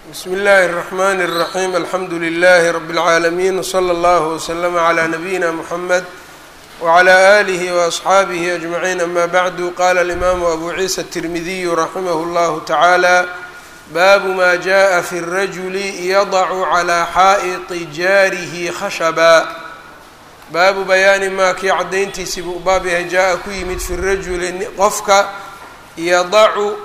bsm اllahi الرحmn الرaحيم alxamdu لlh رb العaalمين وslى اllه وslm عlى نbyina mحamed وعlى آlih وأصxaabih أجمعين ama bعd qala الإmam أbu ciisa التirmidiy raximh اllah taعalى bab ma jaءa fi الrajul yadc عlى xaaئط jaarih khashba baabu bayaani maa kii caddayntiisii buu baab yahay jaa-a ku yimid fi rajuli qofka yadacu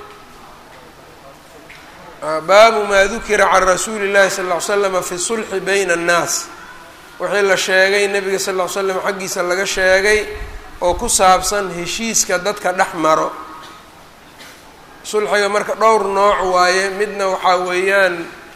baabu maa dukira can rasuuli llahi sal ll ly slama fi sulxi bayna annaas wixii la sheegay nebiga sal ll ly slam xaggiisa laga sheegay oo ku saabsan heshiiska dadka dhex maro sulxiga marka dhowr nooc waaye midna waxaa weeyaan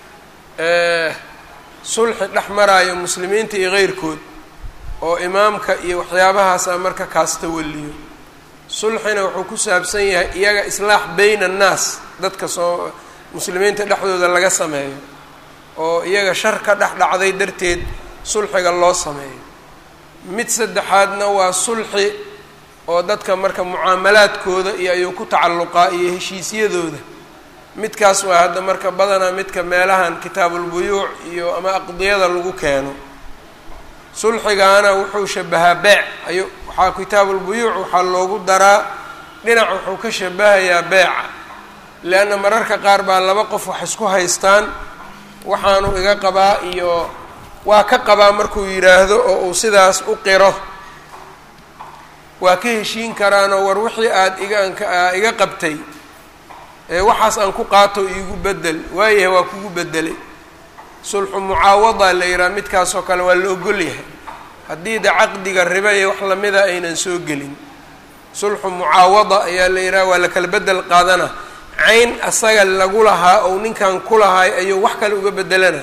sulxi dhex maraayo muslimiinta iyo keyrkood oo imaamka iyo waxyaabahaasa marka kaas tawaliyo sulxina wuxuu ku saabsan yahay iyaga islaax bayna annaas dadka soo muslimiinta dhexdooda laga sameeyo oo iyaga shar ka dhex dhacday darteed sulxiga loo sameeyo mid saddexaadna waa sulxi oo dadka marka mucaamalaadkooda iyo ayuu ku tacalluqaa iyo heshiisyadooda midkaas waa hadda marka badanaa midka meelahan kitaabulbuyuuc iyo ama aqdiyada lagu keeno sulxigaana wuxuu shabahaa beec ayu waxaa kitaabulbuyuuc waxaa loogu daraa dhinac wuxuu ka shabahayaa beeca leanna mararka qaar baa laba qof wax isku haystaan waxaanu iga qabaa iyo waa ka qabaa markuu yidhaahdo oo uu sidaas u qiro waa ka heshiin karaanoo war wixii aada iga iga qabtay ee waxaas aan ku qaato iigu bedel waayahay waa kugu bedelay sulxu mucaawada la yidhaha midkaasoo kale waa la ogol yahay haddii de caqdiga riba iyo wax lamida aynan soo gelin sulxu mucaawada ayaa la yidhaha waa la kala bedel qaadana cayn asaga lagu lahaa ou ninkan ku lahaay ayuu wax kale uga bedelana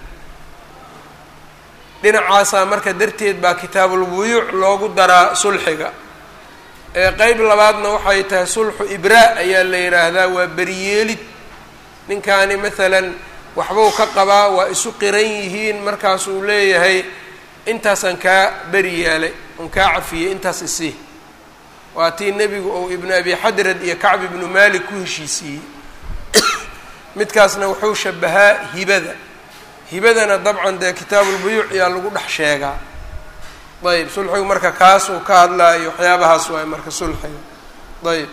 dhinacaasaa marka darteed baa kitaabulbuyuuc loogu daraa sulxiga ee qeyb labaadna waxay tahay sulxu ibraa ayaa la yidhaahdaa waa beriyeelid ninkaani maalan waxbuu ka qabaa waa isu qiran yihiin markaasuu leeyahay intaasaan kaa beri yeelay on kaa cafiyey intaas isii waa tii nebigu ou ibnu abi xadrad iyo kacb ibnu malik ku heshiisiiyey midkaasna wuxuu shabahaa hibada hibadana dabcan dee kitaabulbuyuuc ayaa lagu dhex sheegaa ayb sulxigu marka kaasuu ka hadlaayo waxyaabahaas waay marka sulxiga ayb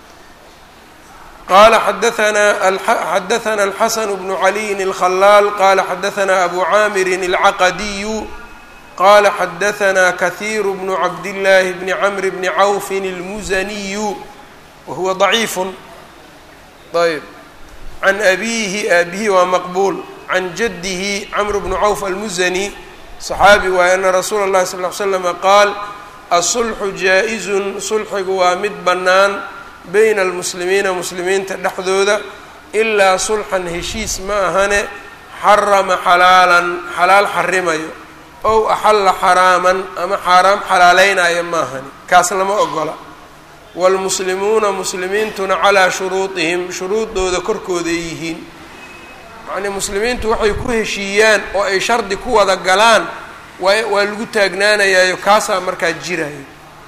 qala xadaanaa xadaثna الxasn bnu عaliyin الkhalaal qala xadaثna abu caamirin الcaqadiyu qala xadaثna kahiir bnu cabdالlahi bni cmr bni cawfi الmuzaniyu wahuwa ضaciif ayb can abihi aabihi waa maqbuul can jadihi cmr bnu cawf almuzani صaxaabi waay ana rasuula اlahi sal ly slama qaal asulxu jaa-izun sulxigu waa mid bannaan bayna almuslimiina muslimiinta dhexdooda ilaa sulxan heshiis ma ahane xarama xalaalan xalaal xarimayo ow axalla xaraaman ama xaaraam xalaaleynaya ma ahani kaas lama ogola waalmuslimuuna muslimiintuna calaa shuruudihim shuruudooda korkooday yihiin yacnii muslimiintu waxay ku heshiiyaan oo ay shardi ku wada galaan waa waa lagu taagnaanayaayo kaasaa markaa jirayo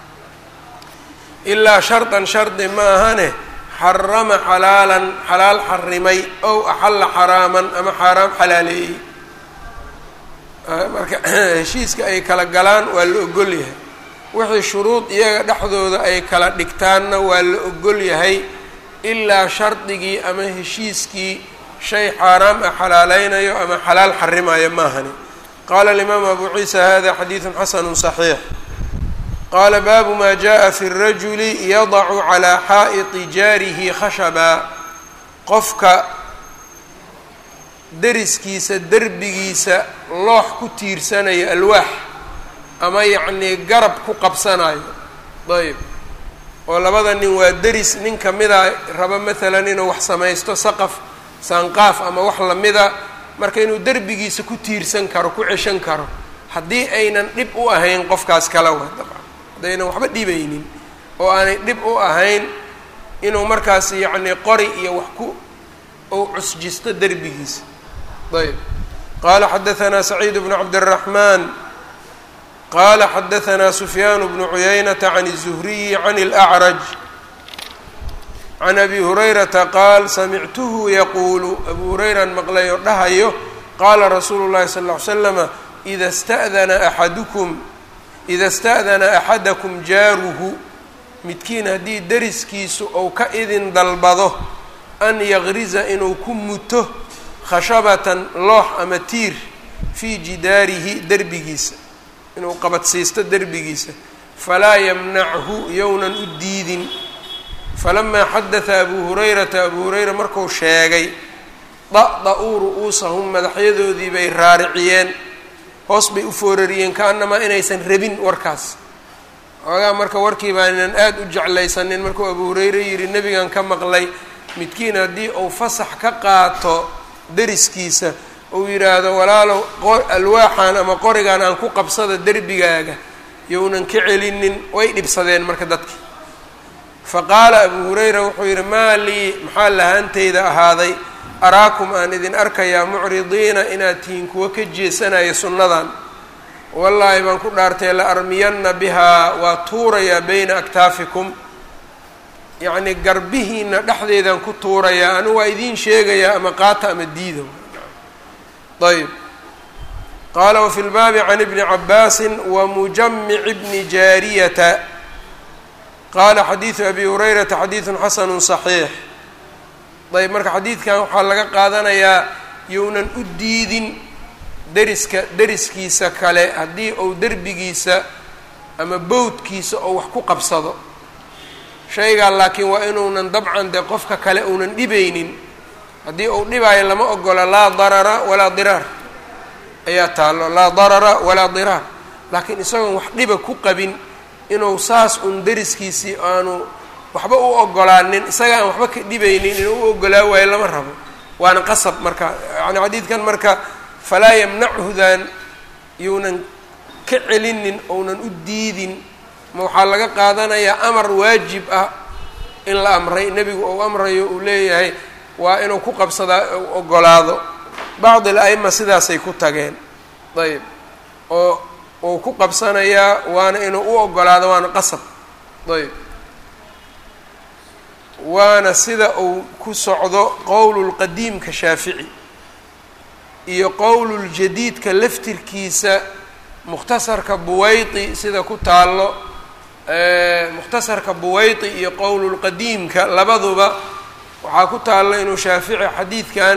ilaa shardan shardi ma ahane xarama xalaalan xalaal xarimay ow axalla xaraaman ama xaaraam xalaaleeyey marka heshiiska ay kala galaan waa la ogol yahay wixii shuruud iyaga dhexdooda ay kala dhigtaanna waa la ogol yahay ilaa shardigii ama heshiiskii shay xaaraam ah xalaaleynayo ama xalaal xarimayo ma ahani qaala alimaamu abu ciisa hada xadiidun xasanu صaxiix qaala baabu maa jaءa fi الrajuli yadacu calىa xaaئiطi jaarihi khashaba qofka deriskiisa derbigiisa loox ku tiirsanayo alwaax ama yacnii garab ku qabsanayo ayb oo labada nin waa deris nin kamida raba maalan inuu wax samaysto saqaf saanqaaf ama wax lamida marka inuu derbigiisa ku tiirsan karo ku ceshan karo haddii aynan dhib u ahayn qofkaas kala wa dabcan haddaynan waxba dhibaynin oo aanay dhib u ahayn inuu markaas yacnii qori iyo wax ku ou cusjisto derbigiisa ayb qaala xadaثna saciid bnu cabdالraxman qala xadaثna sufyaan bnu cuyaynata can الzuhriyi can اlأcraj can abi hurayrata qaal samictuhu yaquulu abu hurayran maqlay oo dhahayo qaala rasuulu llahi sal ll ly slama ida sta'dana axadukum ida sta'dana axadakum jaaruhu midkiin haddii deriskiisu ou ka idin dalbado an yaqriza inuu ku muto khashabatan loox ama tiir fii jidaarihi derbigiisa inuu qabadsiisto derbigiisa falaa yamnachu yownan u diidin falamaa xadada abuu hurayrata abuu hurayra marku sheegay da-da-uu ru'uusahum madaxyadoodii bay raariciyeen hoos bay u foorariyeen ka-annamaa inaysan rabin warkaas xoogaa marka warkii baanan aada u jeclaysanin markuu abuu hurayre yidhi nebigan ka maqlay midkiin haddii uu fasax ka qaato deriskiisa uu yidhaahdo walaalow alwaaxan ama qorigan aan ku qabsada derbigaaga younan ka celinin way dhibsadeen marka dadki fa qaala abuu hurayra wuxuu yidhi maa lii maxaa lahaantayda ahaaday araakum aan idin arkayaa mucridiina inaad tihiin kuwa ka jeesanaya sunnadan wallaahi baan ku dhaartay la armiyanna bihaa waa tuurayaa bayna aktaafikum yacnii garbihiina dhexdeedaan ku tuurayaa anigu waa idiin sheegayaa ama qaata ama diida ayb qaala wafi lbaabi can ibni cabaasin wamujamici bni jaariyata qaala xadiidu abi hurayrata xadiidun xasanu صaxiix ayb marka xadiidkan waxaa laga qaadanayaa younan u diidin deriska deriskiisa kale haddii uu derbigiisa ama bowdkiisa oo wax ku qabsado shaygaa laakiin waa inuunan dabcan dee qofka kale uunan dhibaynin haddii uu dhibaayo lama ogola laa darara walaa diraar ayaa taallo laa darara walaa diraar laakiin isagoon wax dhiba ku qabin inuu saas un deriskiisii aanu waxba u ogolaanin isaga aan waxba ka dhibaynin inuu u ogolaa waayo lama rabo waana qasab marka yani xadiidkan marka falaa yamnachudan younan ka celinin ounan u diidin ma waxaa laga qaadanayaa amar waajib ah in la amray nebigu uu amrayo uu leeyahay waa inuu ku qabsadaa ogolaado bacd al-a'ima sidaasay ku tageen ayb oo uu ku qabsanayaa waana inuu u ogolaado waana qasab ayb waana sida uu ku socdo qowlulqadiimka shaafici iyo qowluljadiidka laftirkiisa mukhtasarka buwaydi sida ku taallo mukhtasarka buwaydi iyo qowlulqadiimka labaduba waxaa ku taallo inuu shaafici xadiidkan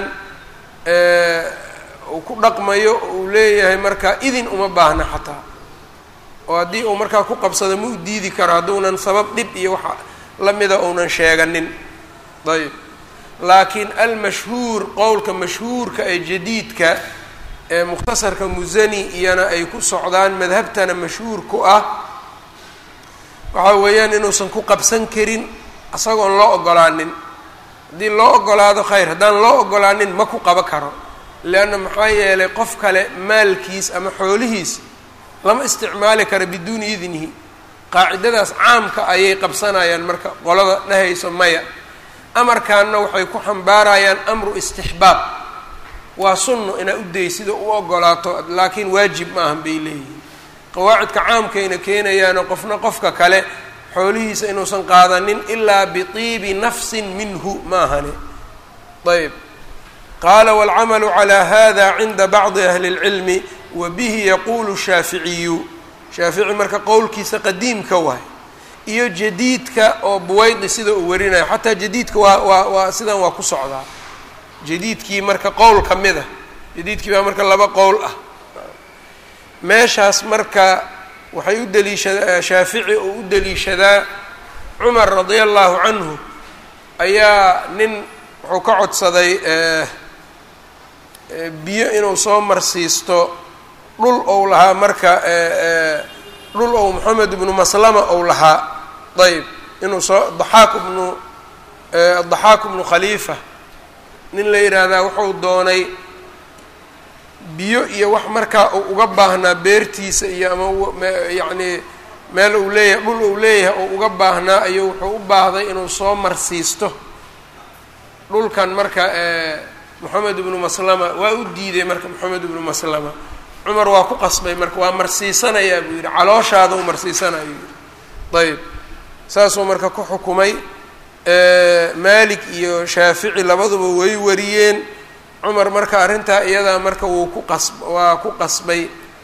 uu ku dhaqmayo uu leeyahay marka idin uma baahna xataa oo haddii uu markaa ku qabsado ma u diidi karo hadduunan sabab dhib iyo waxa lamida uunan sheeganin ayb laakiin almashhuur qowlka mashhuurka ee jadiidka ee mukhtasarka musani iyana ay ku socdaan madhabtana mashhuur ku ah waxaa weeyaan inuusan ku qabsan karin isagoon loo ogolaanin haddii loo ogolaado khayr haddaan loo ogolaanin ma ku qabo karo leanna maxaa yeelay qof kale maalkiis ama xoolihiis lama isticmaali karo biduuni idnihi qaacidadaas caamka ayay qabsanayaan marka qolada dhehayso maya amarkaanna waxay ku xambaarayaan amru istixbaab waa sunno inaa u daysida u ogolaato laakiin waajib ma ahan bay leeyihiin qawaacidka caamkayna keenayaano qofna qofka kale xoolihiisa inuusan qaadanin ilaa bitiibi nafsin minhu ma ahane ayb qaala waalcamalu calaa hada cinda bacdi ahli اlcilmi wa bihi yaquulu shaaficiyu shaafici marka qowlkiisa qadiimka waay iyo jadiidka oo buwaydi sida uu warinayo xataa jadiidka waa waa waa sidan waa ku socdaa jadiidkii marka qowl ka mid ah jadiidkii baa marka laba qowl ah meeshaas marka waxay u daliishadaa shaafici oo u daliishadaa cumar radia allahu canhu ayaa nin wuxuu ka codsaday biyo inuu soo marsiisto dhul ou lahaa marka dhul ou moxamed ibnu maslama ou lahaa ayb inuu soo daxaak ibnu daxaak ibnu khaliifa nin la yidhaahdaa wuxuu doonay biyo iyo wax markaa uu uga baahnaa beertiisa iyo ama yacnii meel uu leeyahay dhul uu leeyahay oo uga baahnaa ayuu wuxuu u baahday inuu soo marsiisto dhulkan marka moxamed ibnu maslama waa u diiday marka moxamed ibnu maslama cumar waa ku qasbay marka waa marsiisanayaa buu yidhi calooshaada u marsiisanaya yidhi ayb saasuu marka ku xukumay maalik iyo shaafici labaduba way wariyeen cumar marka arrintaa iyadaa marka wuu ku qas waa ku qasbay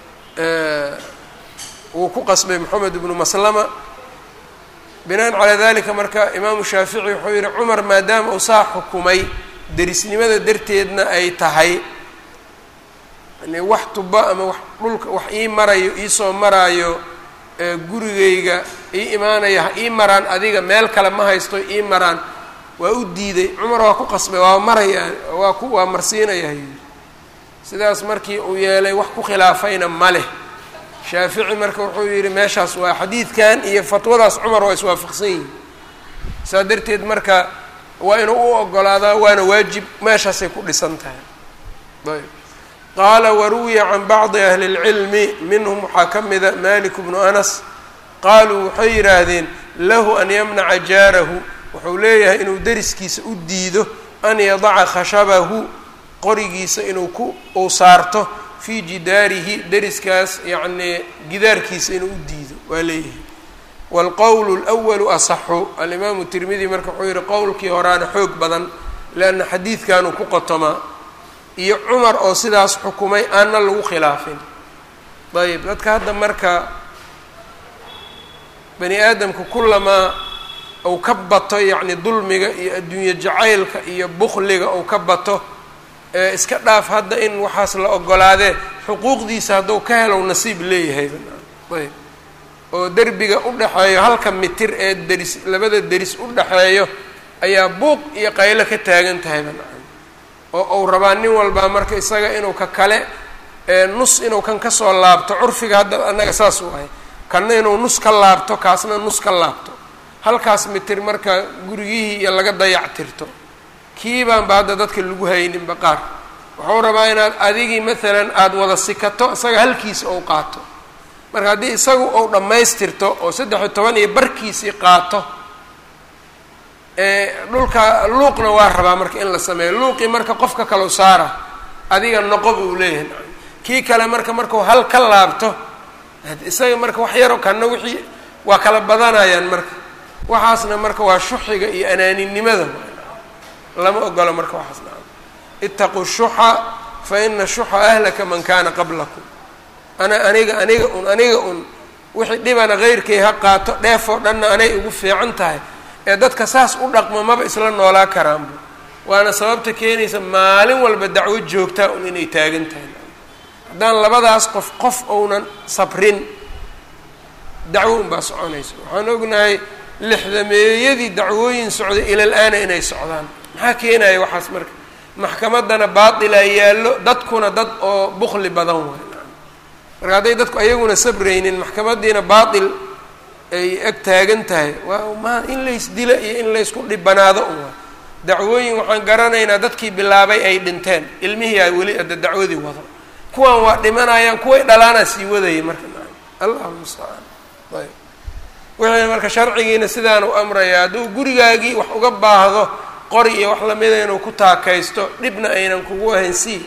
wuu ku qasbay moxamed ibnu maslama binaan calaa dalika marka imaamu shaafici wuxuu yihi cumar maadaama uu saa xukumay derisnimada darteedna ay tahay yani wax tuba ama wax dhulka wax ii marayo iisoo maraayo gurigayga ii imaanaya ha ii maraan adiga meel kale ma haysto ii maraan waa u diiday cumar waa ku qasbay waa maraya waa ku waa marsiinaya yidhi sidaas markii uu yeelay wax ku khilaafayna ma leh shaafici marka wuxuu yidhi meeshaas waa xadiidkan iyo fatwadaas cumar waa iswaafaqsan yihin saa darteed marka waa inuu u ogolaadaa waana waajib meeshaasay ku dhisan tahay ayb qaala waruwiya can bacdi ahli اlcilmi minhum waxaa ka mida malik bnu anas qaaluu waxay yidhaahdeen lahu an yamnaca jaarahu wuxuu leeyahay inuu deriskiisa u diido an yadaca khashabahu qorigiisa inuu ku uu saarto fii jidaarihi deriskaas yacnii gidaarkiisa inuu u diido waa leeyahay waalqowlu اlأwalu asaxu alimaamu tirmidi marka wuxuu yihi qowlkii horaana xoog badan leanna xadiidkanuu ku qotomaa iyo cumar oo sidaas xukumay aanna lagu khilaafin ayb dadka hadda marka bani aadamka kulamaa uu ka bato yacni dulmiga iyo adduunye jacaylka iyo bukliga uu ka bato ee iska dhaaf hadda in waxaas la ogolaadee xuquuqdiisa hadduu ka helow nasiib leeyahay ayb oo derbiga u dhexeeyo halka mitir ee deris labada deris u dhexeeyo ayaa buuq iyo qaylo ka taagan tahay ban oo uu rabaa nin walbaa marka isaga inuu ka kale nus inuu kan kasoo laabto curfiga hadda annaga saas u ahay kanna inuu nus ka laabto kaasna nus ka laabto halkaas mitir marka gurigihii iyo laga dayactirto kiibaanba hadda dadka lagu hayninba qaar wuxuu rabaa inaad adigii maalan aada wada sikato isaga halkiisa ou qaato marka haddii isagu ou dhammaystirto oo saddex iyo toban iyo barkiisii qaato dhulka luuqna waa rabaa marka in la sameeyo luuqii marka qofka kalau saara adiga noqo buu leeyahay kii kale marka markuu hal ka laabto isaga marka wax yaro kanna wixii waa kala badanayaan marka waxaasna marka waa shuxiga iyo anaaninimada lama ogolo marka waxaas na itaquu shuxa fa ina shuxa ahlaka man kana qablakum ana aniga aniga un aniga un wixii dhibana keyrkay ha qaato dheefoo dhanna anay ugu fiican tahay ee dadka saas u dhaqmo maba isla noolaa karaanba waana sababta keenaysa maalin walba dacwo joogtaa un inay taagan tahay haddaan labadaas qof qof ounan sabrin dacwo unbaa soconaysa waxaan ognahay lixdameeyadii dacwooyin socday ilal aana inay socdaan maxaa keenaya waxaas marka maxkamaddana baatilaa yaallo dadkuna dad oo bukli badan waay marka hadday dadku ayaguna sabraynin maxkamaddiina baatil ay eg taagan tahay waa ma in laysdilo iyo in laysku dhibanaado un waa dacwooyin waxaan garanaynaa dadkii bilaabay ay dhinteen ilmihii a weli adda dacwadii wado kuwan waa dhimanayaan kuway dhalaanaa sii wadayay marka allahu mustacaan ayb wixii marka sharcigiina sidaan u amraya hadduu gurigaagii wax uga baahdo qori iyo wax lamida inuu ku taakaysto dhibna aynan kugu ahayn sii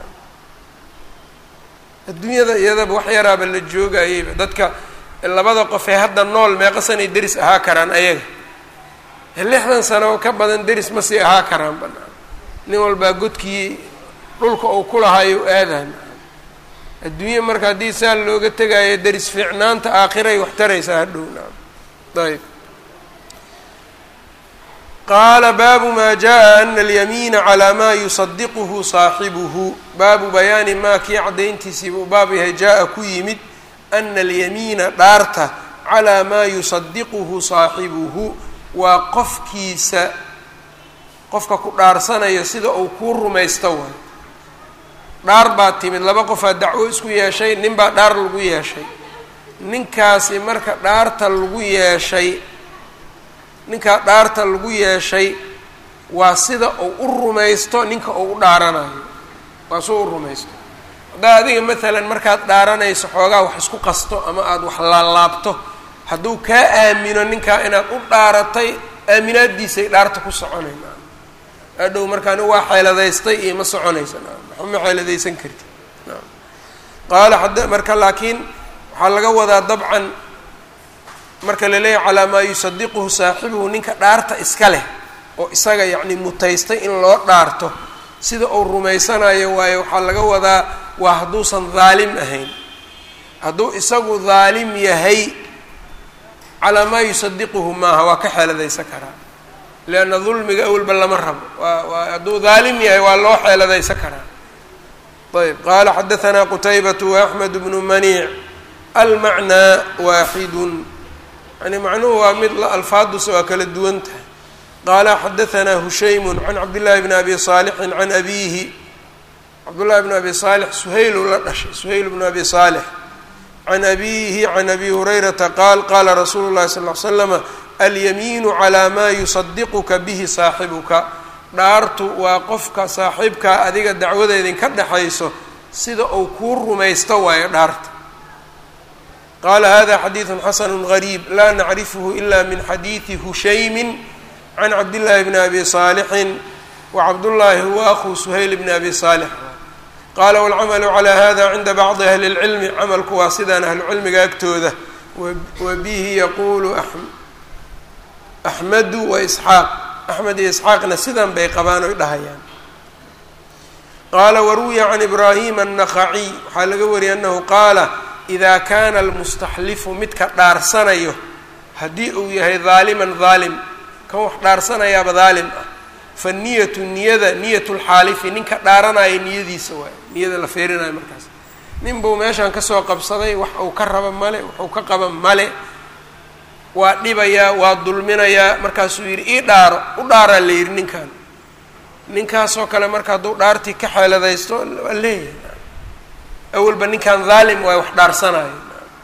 adduunyada iyadaba wax yaraaba la joogayeyba dadka labada qof ee hadda nool meeqa sanay deris ahaa karaan ayaga lixdan sano ka badan deris ma sii ahaa karaan banaan nin walbaa godkii dhulka uu ku lahayo aadahan adduunya marka haddii saa looga tegaayo deris fiicnaanta aakhiray wax taraysaa hadhow naam ayb qaala baabu maa jaa ana alyamiina calaa maa yusadiquhu saaxibuhu baabu bayaani maa kii caddayntiisiiba u baab yahay jaa-a ku yimid ana alyamiina dhaarta calaa maa yusadiquhu saaxibuhu waa qofkiisa qofka ku dhaarsanayo sida uu kuu rumaysto waay dhaar baa timid laba qofaa dacwo isku yeeshay nin baa dhaar lagu yeeshay ninkaasi marka dhaarta lagu yeeshay ninkaa dhaarta lagu yeeshay waa sida uu u rumaysto ninka uu u dhaaranayo waa sida u rumaysto haddaa adiga maalan markaad dhaaranayso xoogaa wax isku qasto ama aada wax laalaabto hadduu kaa aamino ninkaa inaad u dhaaratay aaminaadiisay dhaarta ku soconayna adhow markaan waa xeeladaystay iyo ma soconaysa waxba ma xeeladaysan karti qaala ad marka laakiin waxaa laga wadaa dabcan marka la leeyahy calaa maa yusadiquhu saaxibuhu ninka dhaarta iska leh oo isaga yacni mutaystay in loo dhaarto sida uu rumaysanayo waayo waxaa laga wadaa waa hadduusan daalim ahayn hadduu isagu daalim yahay calaa maa yusadiquhu maaha waa ka xeeladaysan karaa leanna dulmiga awalba lama rabo waa waa hadduu daalim yahay waa loo xeeladaysan karaa ayb qaala xadahanaa qutaybatu waaxmed bnu maniic almacnaa waaxidun yani macnuhu waa mid alfaaduse waa kala duwan tahay qaala xadahanaa hushaymu can cabdillahi bni abi saalixin can abiihi cabdullahi bni abi saalix suhaylu la dhashay suhayl bnu abi saalix can abiihi can abi hurayrata qaal qaala rasuulu llahi sal ly slama alyamiinu calaa maa yusadiquka bihi saaxibuka dhaartu waa qofka saaxiibkaa adiga dacwada idinka dhexayso sida uu kuu rumaysto waayo dhaarta qaala hada xadiidu xasanu gariib laa nacrifhu ila min xadiidi hushaymin can cabdillaahi bni abi saalixin wacabdullaahi huwa akhu suhayl bni abi saalix qaala walcamalu calaa hada cinda bacdi ahli اlcilmi camalku waa sidaan ahlucilmiga agtooda wa bihi yaquulu axmedu wa isxaaq axmed iyo isxaaqna sidan bay qabaan oy dhahayaan qaala waruwiya can ibraahima annaqaciy waxaa laga wariyay annahu qaala idaa kaana almustaxlifu midka dhaarsanayo haddii uu yahay daaliman daalim kan wax dhaarsanayaaba daalim ah fa niyatu niyada niyat lxaalifi ninka dhaaranaya niyadiisa waayo niyada la feerinayo markaas nin buu meeshaan kasoo qabsaday wax uu ka raba male waxuu ka qaba male waa dhibayaa waa dulminayaa markaasuu yidhi ii dhaaro u dhaaraa la yidhi ninkan ninkaasoo kale marka hadduu dhaartii ka xeeladaysto waa leeyahay awalba ninkan daalim waa wax dhaarsanayo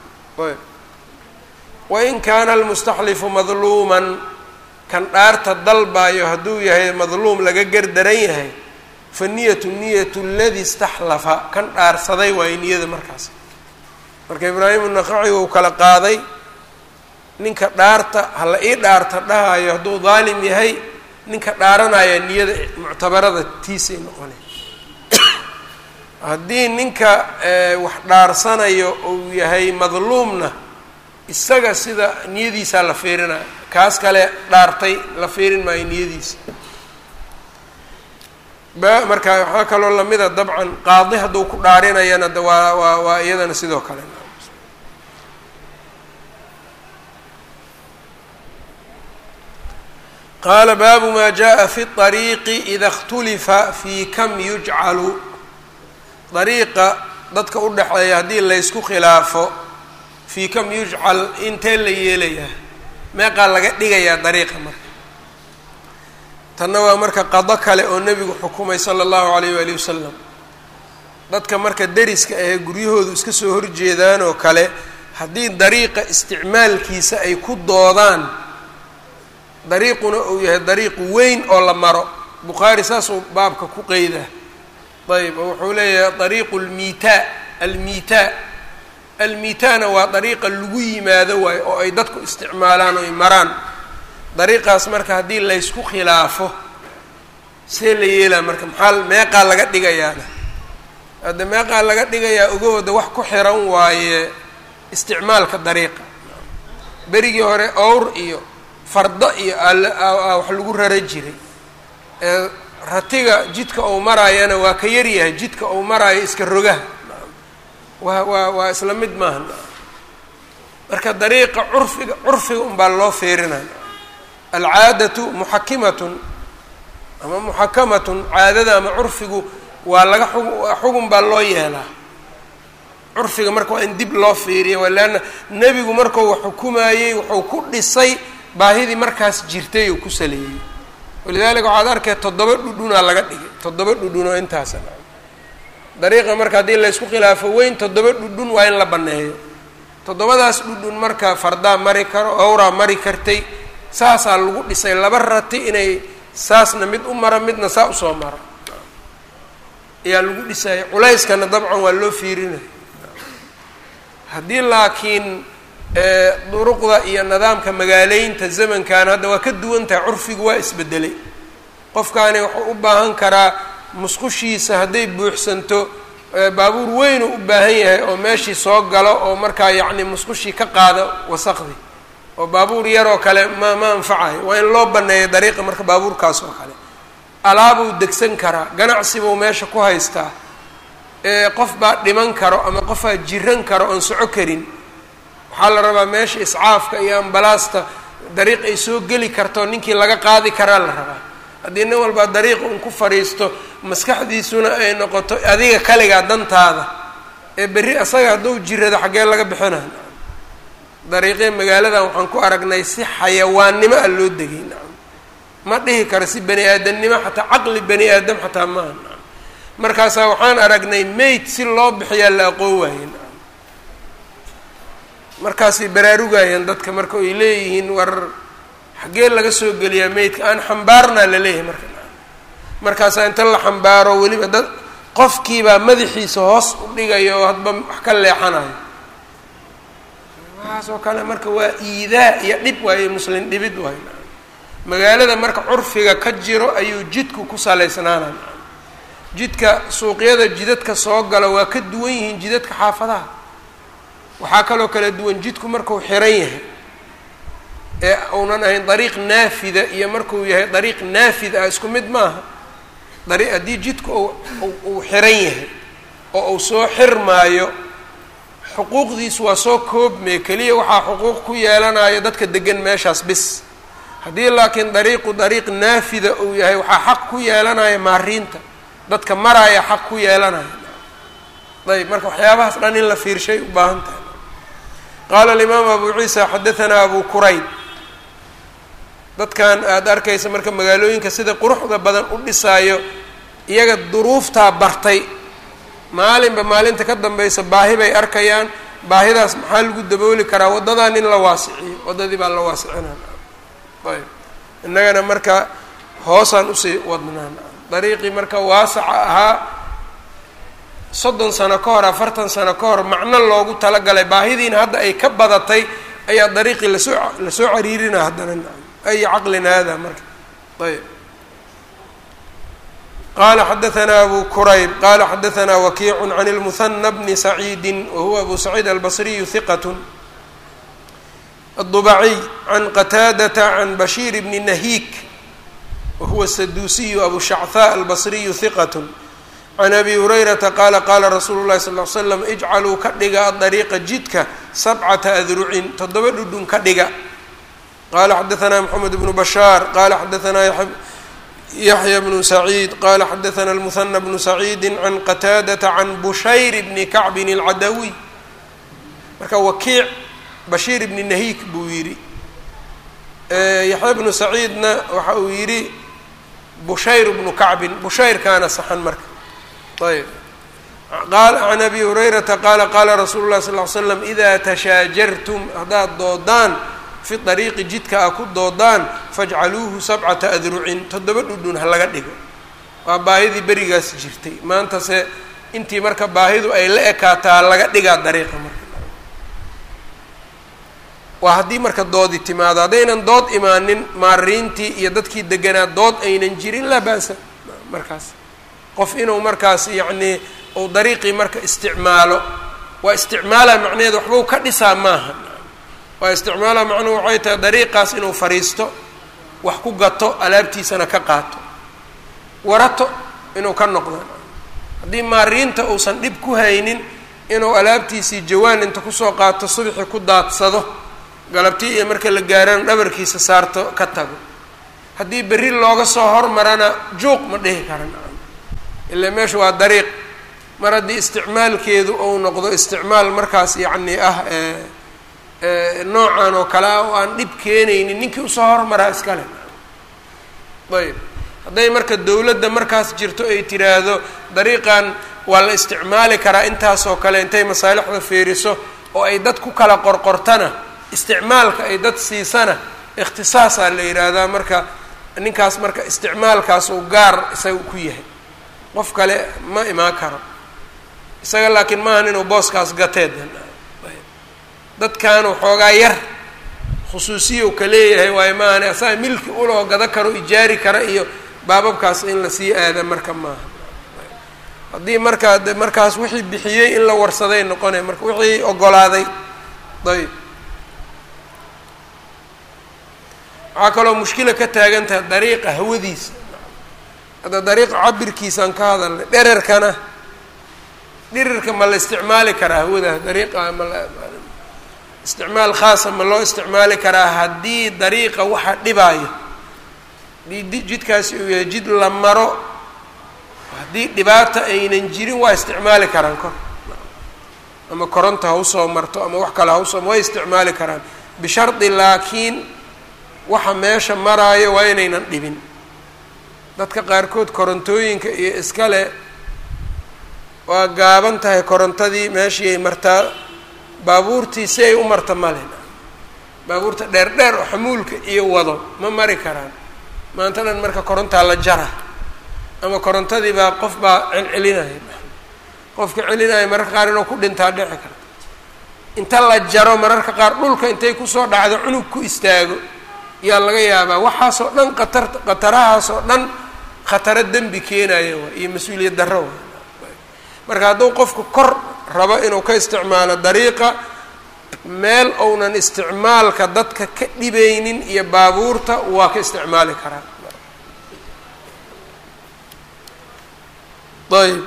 wain kaana almustaxlifu madluuman kan dhaarta dalbaayo hadduu yahay madluum laga gardaran yahay fa niyatu niyatu ladi istaxlafa kan dhaarsaday waayo niyada markaas marka ibraahim unaqaci uu kala qaaday ninka dhaarta hala ii dhaarta dhahayo hadduu daalim yahay ninka dhaaranaya niyada muctabarada tiisay noqona haddii ninka wax dhaarsanayo uu yahay madluumna isaga sida niyadiisaa la fiirinaya kaas kale dhaartay la fiirin maayo niyadiisa ba marka waxaa kaloo lamida dabcan qaadi hadduu ku dhaarinayana de waa waa waa iyadana sidoo kale qaala baabu maa jaءa fi الطariiqi ida اkhtulifa fi kam yujcalu dariiqa dadka u dhexeeya haddii laysku khilaafo fii kam yujcal intee la yeelayaa meeqaa laga dhigayaa dariiqa marka tanna waa marka qado kale oo nebigu xukumay sala allahu alayh waali wasalam dadka marka deriska ahee guryahoodu iska soo horjeedaan oo kale haddii dariiqa isticmaalkiisa ay ku doodaan dariiquna uu yahay dariiq weyn oo la maro bukhaari saasuu baabka ku qeydaa ayb oo wuxuu leeyahay dariiqu lmiitaa almiitaa almiitaana waa dariiqa lagu yimaado waayo oo ay dadku isticmaalaan oo ay maraan dariiqaas marka haddii laysku khilaafo see la yeelaa marka maxaa meeqaa laga dhigayaana hadda meeqaa laga dhigayaa ogahooda wax ku xiran waaye isticmaalka dariiqa berigii hore owr iyo fardo iyo wax lagu rara jiray ee ratiga jidka ou maraayana waa ka yaryahay jidka ou maraayo iska rogaha waa waa waa isla mid maaha marka dariiqa curfiga curfiga unbaa loo fiirinaya alcaadatu muxakimatun ama muxakamatun caadada ama curfigu waa laga xug xugun baa loo yeelaa curfiga marka waa in dib loo fiiriya waa leanna nebigu markuu wax xukumayey wuxuu ku dhisay baahidii markaas jirtay uu ku saleeyey walidaalika waxaad arkay toddoba dhudhunaa laga dhigay toddoba dhudhun oo intaasa dariiqa marka haddii laysku khilaafo weyn toddoba dhudhun waa in la banneeyo toddobadaas dhudhun marka fardaa mari karo owraa mari kartay saasaa lagu dhisay laba rati inay saasna mid u mara midna saa usoo mara ayaa lagu dhisaya culayskana dabcan waa loo fiirinaya haddii laakiin duruqda iyo nidaamka magaaleynta zamankan hadda waa ka duwan tahay curfigu waa isbedelay qofkaani wuxuu u baahan karaa musqushiisa hadday buuxsanto baabuur weynuu u baahan yahay oo meeshii soo galo oo markaa yacni musqushii ka qaada wasaqdi oo baabuur yaroo kale ma ma anfacayo waa in loo banneeyo dariiqa marka baabuurkaas oo kale alaabuu degsan karaa ganacsibuu meesha ku haystaa qof baa dhiman karo ama qofaa jiran karo oon soco karin waxaa la rabaa meesha iscaafka iyo ambalaasta dariiq ay soo geli karto ninkii laga qaadi karaa la rabaa haddii nin walbaa dariiq un ku fadhiisto maskaxdiisuna ay noqoto adiga kaligaa dantaada ee berri asaga hadduu jirado xaggee laga bixina dariiqee magaaladan waxaan ku aragnay si xayawaannimo ah loo degay nacam ma dhihi karo si bani aadamnimo xataa caqli bani aadam xataa maaha nacam markaasaa waxaan aragnay mayd si loo bixiyaa la aqoon waaye nacam markaasay baraarugayeen dadka marka ay leeyihiin war xaggee laga soo geliyaa maydka aan xambaarnaa la leeyahay marka markaasaa inta la xambaaro weliba dad qofkiibaa madaxiisa hoos u dhigaya oo hadba wax ka leexanayo waxaas oo kale marka waa iidaa iyo dhib waaye muslin dhibid waay magaalada marka curfiga ka jiro ayuu jidku ku salaysnaana jidka suuqyada jidadka soo gala waa ka duwan yihiin jidadka xaafadaha waxaa kaloo kala duwan jidku markuu xiran yahay ee uunan ahayn dariiq naafida iyo markuu yahay dariiq naafid ah isku mid maaha dari haddii jidku uu xiran yahay oo uu soo xirmaayo xuquuqdiisu waa soo koobmee keliya waxaa xuquuq ku yeelanayo dadka degan meeshaas bis haddii laakiin dariiqu dariiq naafida uu yahay waxaa xaq ku yeelanaya maariinta dadka maraya xaq ku yeelanaya ayb marka waxyaabahaas dhan in la fiirshay u baahan tahay qaala alimaamu abu ciisa xadahanaa abu kurayb dadkan aada arkaysa marka magaalooyinka sida quruxda badan u dhisaayo iyaga duruuftaa bartay maalinba maalinta ka dambaysa baahi bay arkayaan baahidaas maxaa lagu dabooli karaa waddadan in la waasiciyo waddadii baa la waasicinaa ayb innagana marka hoosaan usii wadnaan dariiqii marka waasaca ahaa soddon sano ka hor afartan sano ka hor macno loogu talagalay baahidiina hadda ay ka badatay ayaa dariiqii lasoo lasoo cariirina haddana ay caqlin hada marka ayb qala xadaثna abu kurayb qala xadaثna wakiic can اlmuhana bni saciidi wahuwa abu saciid albasriyu hiqat الضبعي عن qتاadة عن بشhير بن نhيك وهuو السدوسي أبو شhعثاء البصري ثقة عن أبي هريرةa qال qاla رsuuل الlahi صلى اه عل سلم اجcalوu ka dhiga الطريiqa jidka سبعةa أdrucin toddoba dhudhun ka dhiga qala xdثna محمد بن بشhاaر qala xdثna يحyى بن سعيد qala xdثna المثنى بن سعيد عن qتاadة عن بشhayر بن كعب العdوي marka wkiic bashiir ibni nahiik buu yidhi yaxya bnu saciidna waxa uu yidhi bushayr bnu kacbin bushayrkaana saxan marka ayb qaal can abi hurayrata qaala qaala rasuulu llahi sal ly slam idaa tashaajartum haddaad doodaan fi dariiqi jidka a ku doodaan fajcaluuhu sabcata adrucin toddoba dhudhun ha laga dhigo waa baahidii berigaas jirtay maantase intii marka baahidu ay la ekaataa laga dhigaa dariiqa marka waa haddii marka doodi timaado haddaynan dood imaanin maariintii iyo dadkii deganaa dood aynan jirin laa ba'sa markaas qof inuu markaas yacnii uu dariiqii marka isticmaalo waa isticmaala macnaheed waxbau ka dhisaa maaha waa isticmaala macnuhu waxay tahay dariiqaas inuu fadhiisto wax ku gato alaabtiisana ka qaato warato inuu ka noqdo haddii maariinta uusan dhib ku haynin inuu alaabtiisii jawaan inta kusoo qaato subxi ku daadsado galabtii iyo marka la gaarana dhabarkiisa saarto ka tago haddii berri looga soo hormarana juuq ma dhihi karan ilaa meesha waa dariiq mar haddii isticmaalkeedu uu noqdo isticmaal markaas yacni ah noocan oo kale ah oo aan dhib keenaynin ninkii usoo hormaraa iskale ayb hadday marka dowladda markaas jirto ay tiraahdo dariiqan waa la isticmaali karaa intaasoo kale intay masaalixda fiiriso oo ay dad ku kala qorqortana isticmaalka ay dad siisana ikhtisaasaa la yidhaahdaa marka ninkaas marka isticmaalkaas uu gaar isaga ku yahay qof kale ma imaan karo isaga laakiin maahan inuu booskaas gateed dadkan waxoogaa yar khusuusiya ka leeyahay waayo maahane asaga milki uloo gada karo ijaari kara iyo baababkaas in la sii aada marka maaha haddii markaa markaas wixii bixiyey in la warsaday noqonay marka wixii ogolaaday ayb waxaa kaloo mushkila ka taagan tahay dariiqa hawadiisa hadda dariiqa cabirkiisaan ka hadalnay dherarkana dhirirka ma la isticmaali karaa hawada dariiqa ma la isticmaal khaasa ma loo isticmaali karaa haddii dariiqa waxa dhibaayo haddii jidkaasi uu yahay jid la maro haddii dhibaata aynan jirin waa isticmaali karaan kor ama koronta ha usoo marto ama wax kale ha usoo way isticmaali karaan bishardi laakiin waxa meesha maraayo waa inaynan dhibin dadka qaarkood korontooyinka iyo iskale waa gaaban tahay korontadii meeshii ay martaa baabuurtii si ay u marta male baabuurta dheer dheer oo xamuulka iyo wado ma mari karaan maanta dhan marka korontaa la jara ama korontadii baa qof baa celcelinaya qofka celinaya mararka qaar inuu ku dhintaa dhici karta inta la jaro mararka qaar dhulka intay kusoo dhacdo cunug ku istaago yaa laga yaabaa waxaasoo dhan qatar khatarahaasoo dhan khataro dembi keenaya waay iyo mas-uuliyad darro waay marka hadduu qofku kor rabo inuu ka isticmaalo dariiqa meel ounan isticmaalka dadka ka dhibaynin iyo baabuurta waa ka isticmaali karaa ayb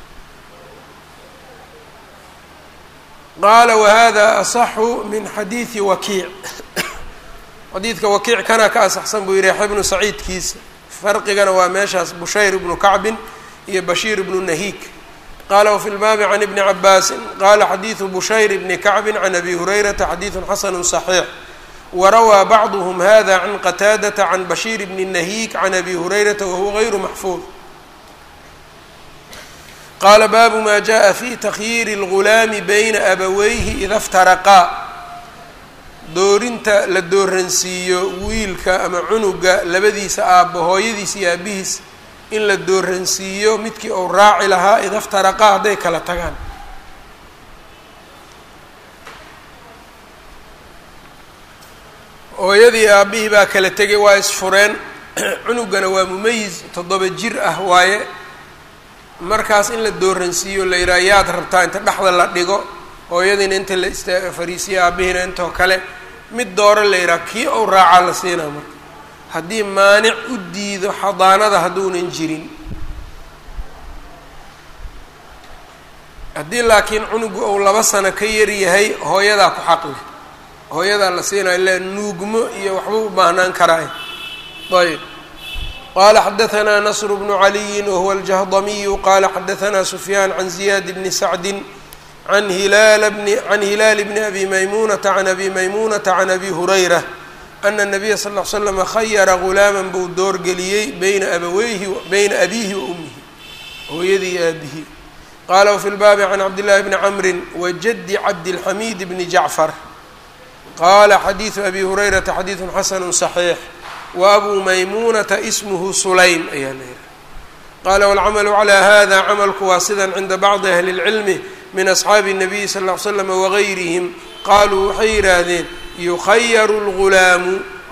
qaala wahada asaxu min xadiidi wakiic xadiidka wakiic kana ka asaxsan buu yihi yaxya bnu saciidkiisa farqigana waa meeshaas bushayr ibnu kacbin iyo bashiir ibnu nahiik qala wfi lbaabi can ibni cabaasin qala xadiidu bushayr bni kacbin can abi hurayrata xadiidu xasanu صaxiix warawaa bacduhm hada can qataadata can bashiir bni nahiik can abi hurayrata wahuwa gayru maxfuud qaala baabu ma jaءa fi takhyiiri اlgulaami bayna abaweyhi ida iftaraqaa doorinta la dooransiiyo wiilka ama cunuga labadiisa aabbo hooyadiis iyo aabihiis in la dooransiiyo midkii uu raaci lahaa ida iftaraqaa hadday kala tagaan hooyadii aabihii baa kala tegay waa isfureen cunugana waa mumayis toddoba jir ah waaye markaas in la dooransiiyo la yidhaha yaad rabtaa inta dhexda la dhigo hooyadiina inta la ista fariisiyo aabihiina intoo kale mid dooro la yidhaha kii ou raacaa la siinaa marka haddii maanic u diido xadaanada hadduunan jirin haddii laakiin cunugu ou laba sano ka yar yahay hooyadaa ku xaq leh hooyadaa la siinaya le nuugmo iyo waxba u baahnaan karaay ayb qala xadaثna nasr bnu عaliyi wahuwa aljahdamiyu qala xadaثna sufyaan can ziyaad bni sacdi an hilaal bni can hilaal bni abi maymunata can abi maymunata can abi hurayra ana الnabiya sal ll ly slama khayara gulaaman buu doorgeliyey bayna abaweyhi bayna abiihi wa umihi hooyadii iyo aabihi qala wfi lbaabi can cabdillahi bni camri wajadi cabdilxamiid bni jacfar qala xadiidu abi hurayrata xadiidu xasanu صaxiix waabuu maymunata ismuhu sulaym ayaa la yihi qala wاlcamalu calى hada camalku waa sidan cinda bacdi ahli اlcilmi min asxaabi الnabiyi sal ll ly slama wagayrihim qaluu waxay yidhaahdeen yukhayaru اlgulaamu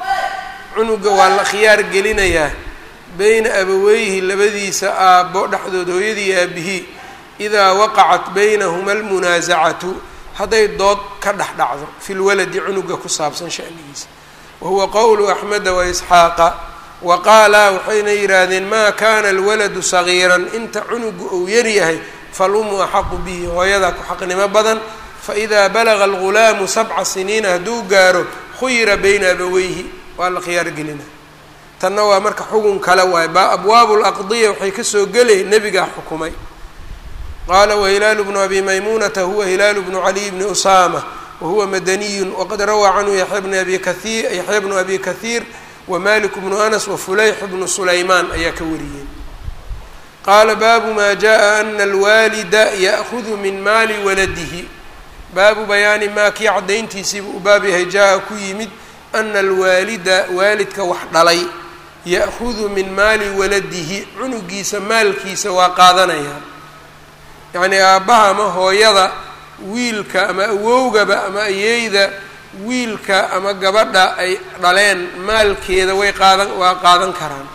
cunuga waa la khiyaar gelinayaa beyna abaweyhi labadiisa aabbo dhexdood hooyadii aabihii idaa waqacat baynahuma almunaasacatu hadday dood ka dhex dhacdo fi lwaladi cunuga ku saabsan shanigiisa wahuwa qowlu axmeda waisxaaqa wa qaala waxayna yidhaahdeen maa kana alwaladu sagiiran inta cunugu uu yaryahay falumu axaqu bihi hooyadaa ku xaqnimo badan faidaa balaga algulaamu sabca siniina hadduu gaaro khuyira bayna abaweyhi waa la khiyaar gelina tanna waa marka xugun kale waaye ba abwaabu laqdiya waxay kasoo gelay nebigaa xukumay qaala wahilaalu bnu abi maymunata huwa hilaalu bnu caliy bni usaama wahuwa madaniyun waqad rawaa canhu yaxya bnu abi kaiir yaxya bnu abi kahiir wamalik bnu anas wafulayx bnu sulaymaan ayaa ka wariyeen qaala baabu ma jaءa ana alwaalida ya'hudu min maali waladihi baabu bayaani maa kii caddayntiisiiba u baab yahay jaa-a ku yimid ana alwaalida waalidka wax dhalay ya'hudu min maali waladihi cunugiisa maalkiisa waa qaadanayaa yacnii aabbaha ama hooyada wiilka ama awowgaba ama ayeyda wiilka ama gabadha ay dhaleen maalkeeda way qaadan waa qaadan karaan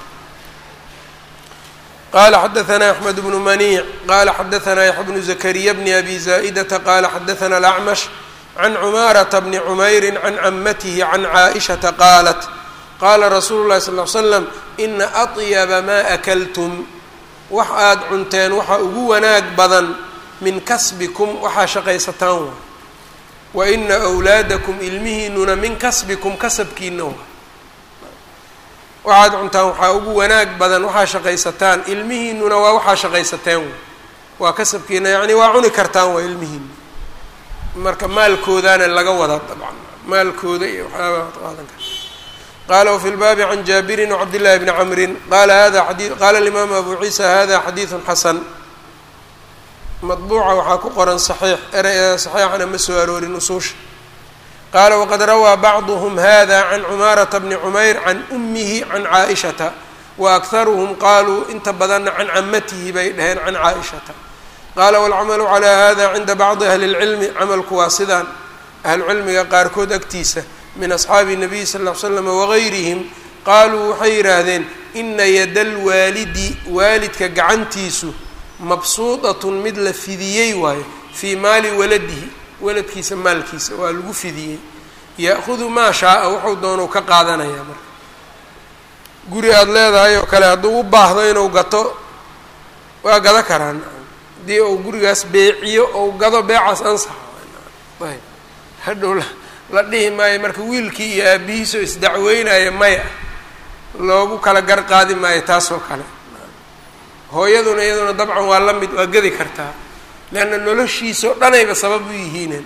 qala xadaثna أحmed بن maniic qala xadaثna yaxya bnu zakariya bni abi zaئdata qala xadaثna الأcmash can cumaaraةa bni cmayri can camatihi can caaئishaةa qaalat qaala rasuulu llahi sal l slam ina atyaba maa akaltum wax aada cunteen waxaa ugu wanaag badan min kasbikum waxaa shaqaysataan wa wa ina wlaadakum ilmihiinuna min kasbikum kasabkiina wa waxaad cuntaan waxaa ugu wanaag badan waxaa shaqaysataan ilmihiinuna waa waxaa shaqaysateen wa waa kasabkiina yacni waa cuni kartaan waa ilmihiina marka maalkoodaana laga wadaa dabcan maalkooda iyo waxyaabaad qaadan karta qala wfi lbaabi can jaabirin wcabd llahi bni camrin qala hada adi qala alimaamu abu ciisa hada xadiidu xasan madbuuca waxaa ku qoran saxiix erey saxiixana ma soo aroorin usuusha qaala waqad rawaa bacduhm hada can cumaarata bni cumayr can umihi can caaishata wa akharuhum qaaluu inta badanna can camatihi bay dhaheen can caaishata qaala walcamalu calaa hada cinda bacdi ahli اlcilmi camalku waa sidaan ahlucilmiga qaarkood agtiisa min asxaabi nabiy sal ll ly slam wagayrihim qaaluu waxay yidhaahdeen ina yada lwaalidi waalidka gacantiisu mabsuudatun mid la fidiyey waayo fii maali waladihi waladkiisa maalkiisa waa lagu fidiyey ya'hudu maa shaaa wuxuu doonau ka qaadanayaa marka guri aada leedahay oo kale hadduu u baahdo inuu gato waa gado karaan haddii uu gurigaas beeciyo ou gado beecaas ansaxa ayb hadhow la dhihi maayo marka wiilkii iyo aabihiisoo isdacweynaya maya loogu kala gar qaadi maayo taasoo kale hooyaduna iyaduna dabcan waa la mid waa gedi kartaa leanna noloshiisao dhanayba sabab u yihiinen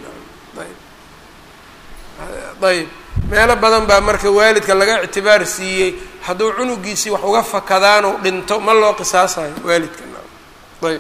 ayb ayb meelo badan baa marka waalidka laga ictibaar siiyey hadduu cunugiisii wax uga fakadaanu dhinto ma loo qisaasayo waalidka ayb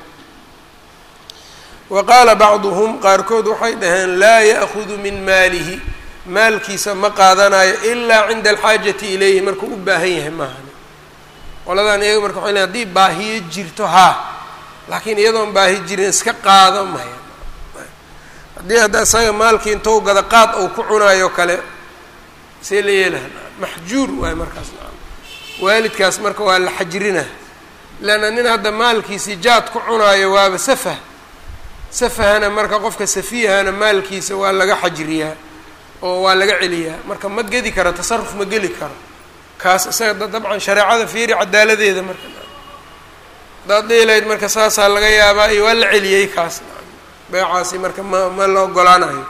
wa qaala bacduhum qaarkood waxay dhaheen laa ya'hudu min maalihi maalkiisa ma qaadanayo ilaa cinda alxaajati ilayhi markuu u baahan yahay maahani qoladan iyaga marka waxay leeyn hadii baahiyo jirto haa laakiin iyadoon baahi jirin iska qaado maya haddii hadda isaga maalkii intou gada qaad ou ku cunaayo kale see la yeelaha maxjuur waayo markaas waalidkaas marka waa la xajrina leanna nin hadda maalkiisii jaad ku cunaayo waaba safah safahana marka qofka safiyahana maalkiisa waa laga xajriyaa oo waa laga celiyaa marka ma gedi karo tasaruf ma geli karo kaas isaga dabcan shareecada fiiri cadaaladeeda marka hadaad dhiilayd marka saasaa laga yaabaa iyo waa la celiyey kaas beecaasi marka ma ma la ogolaanayo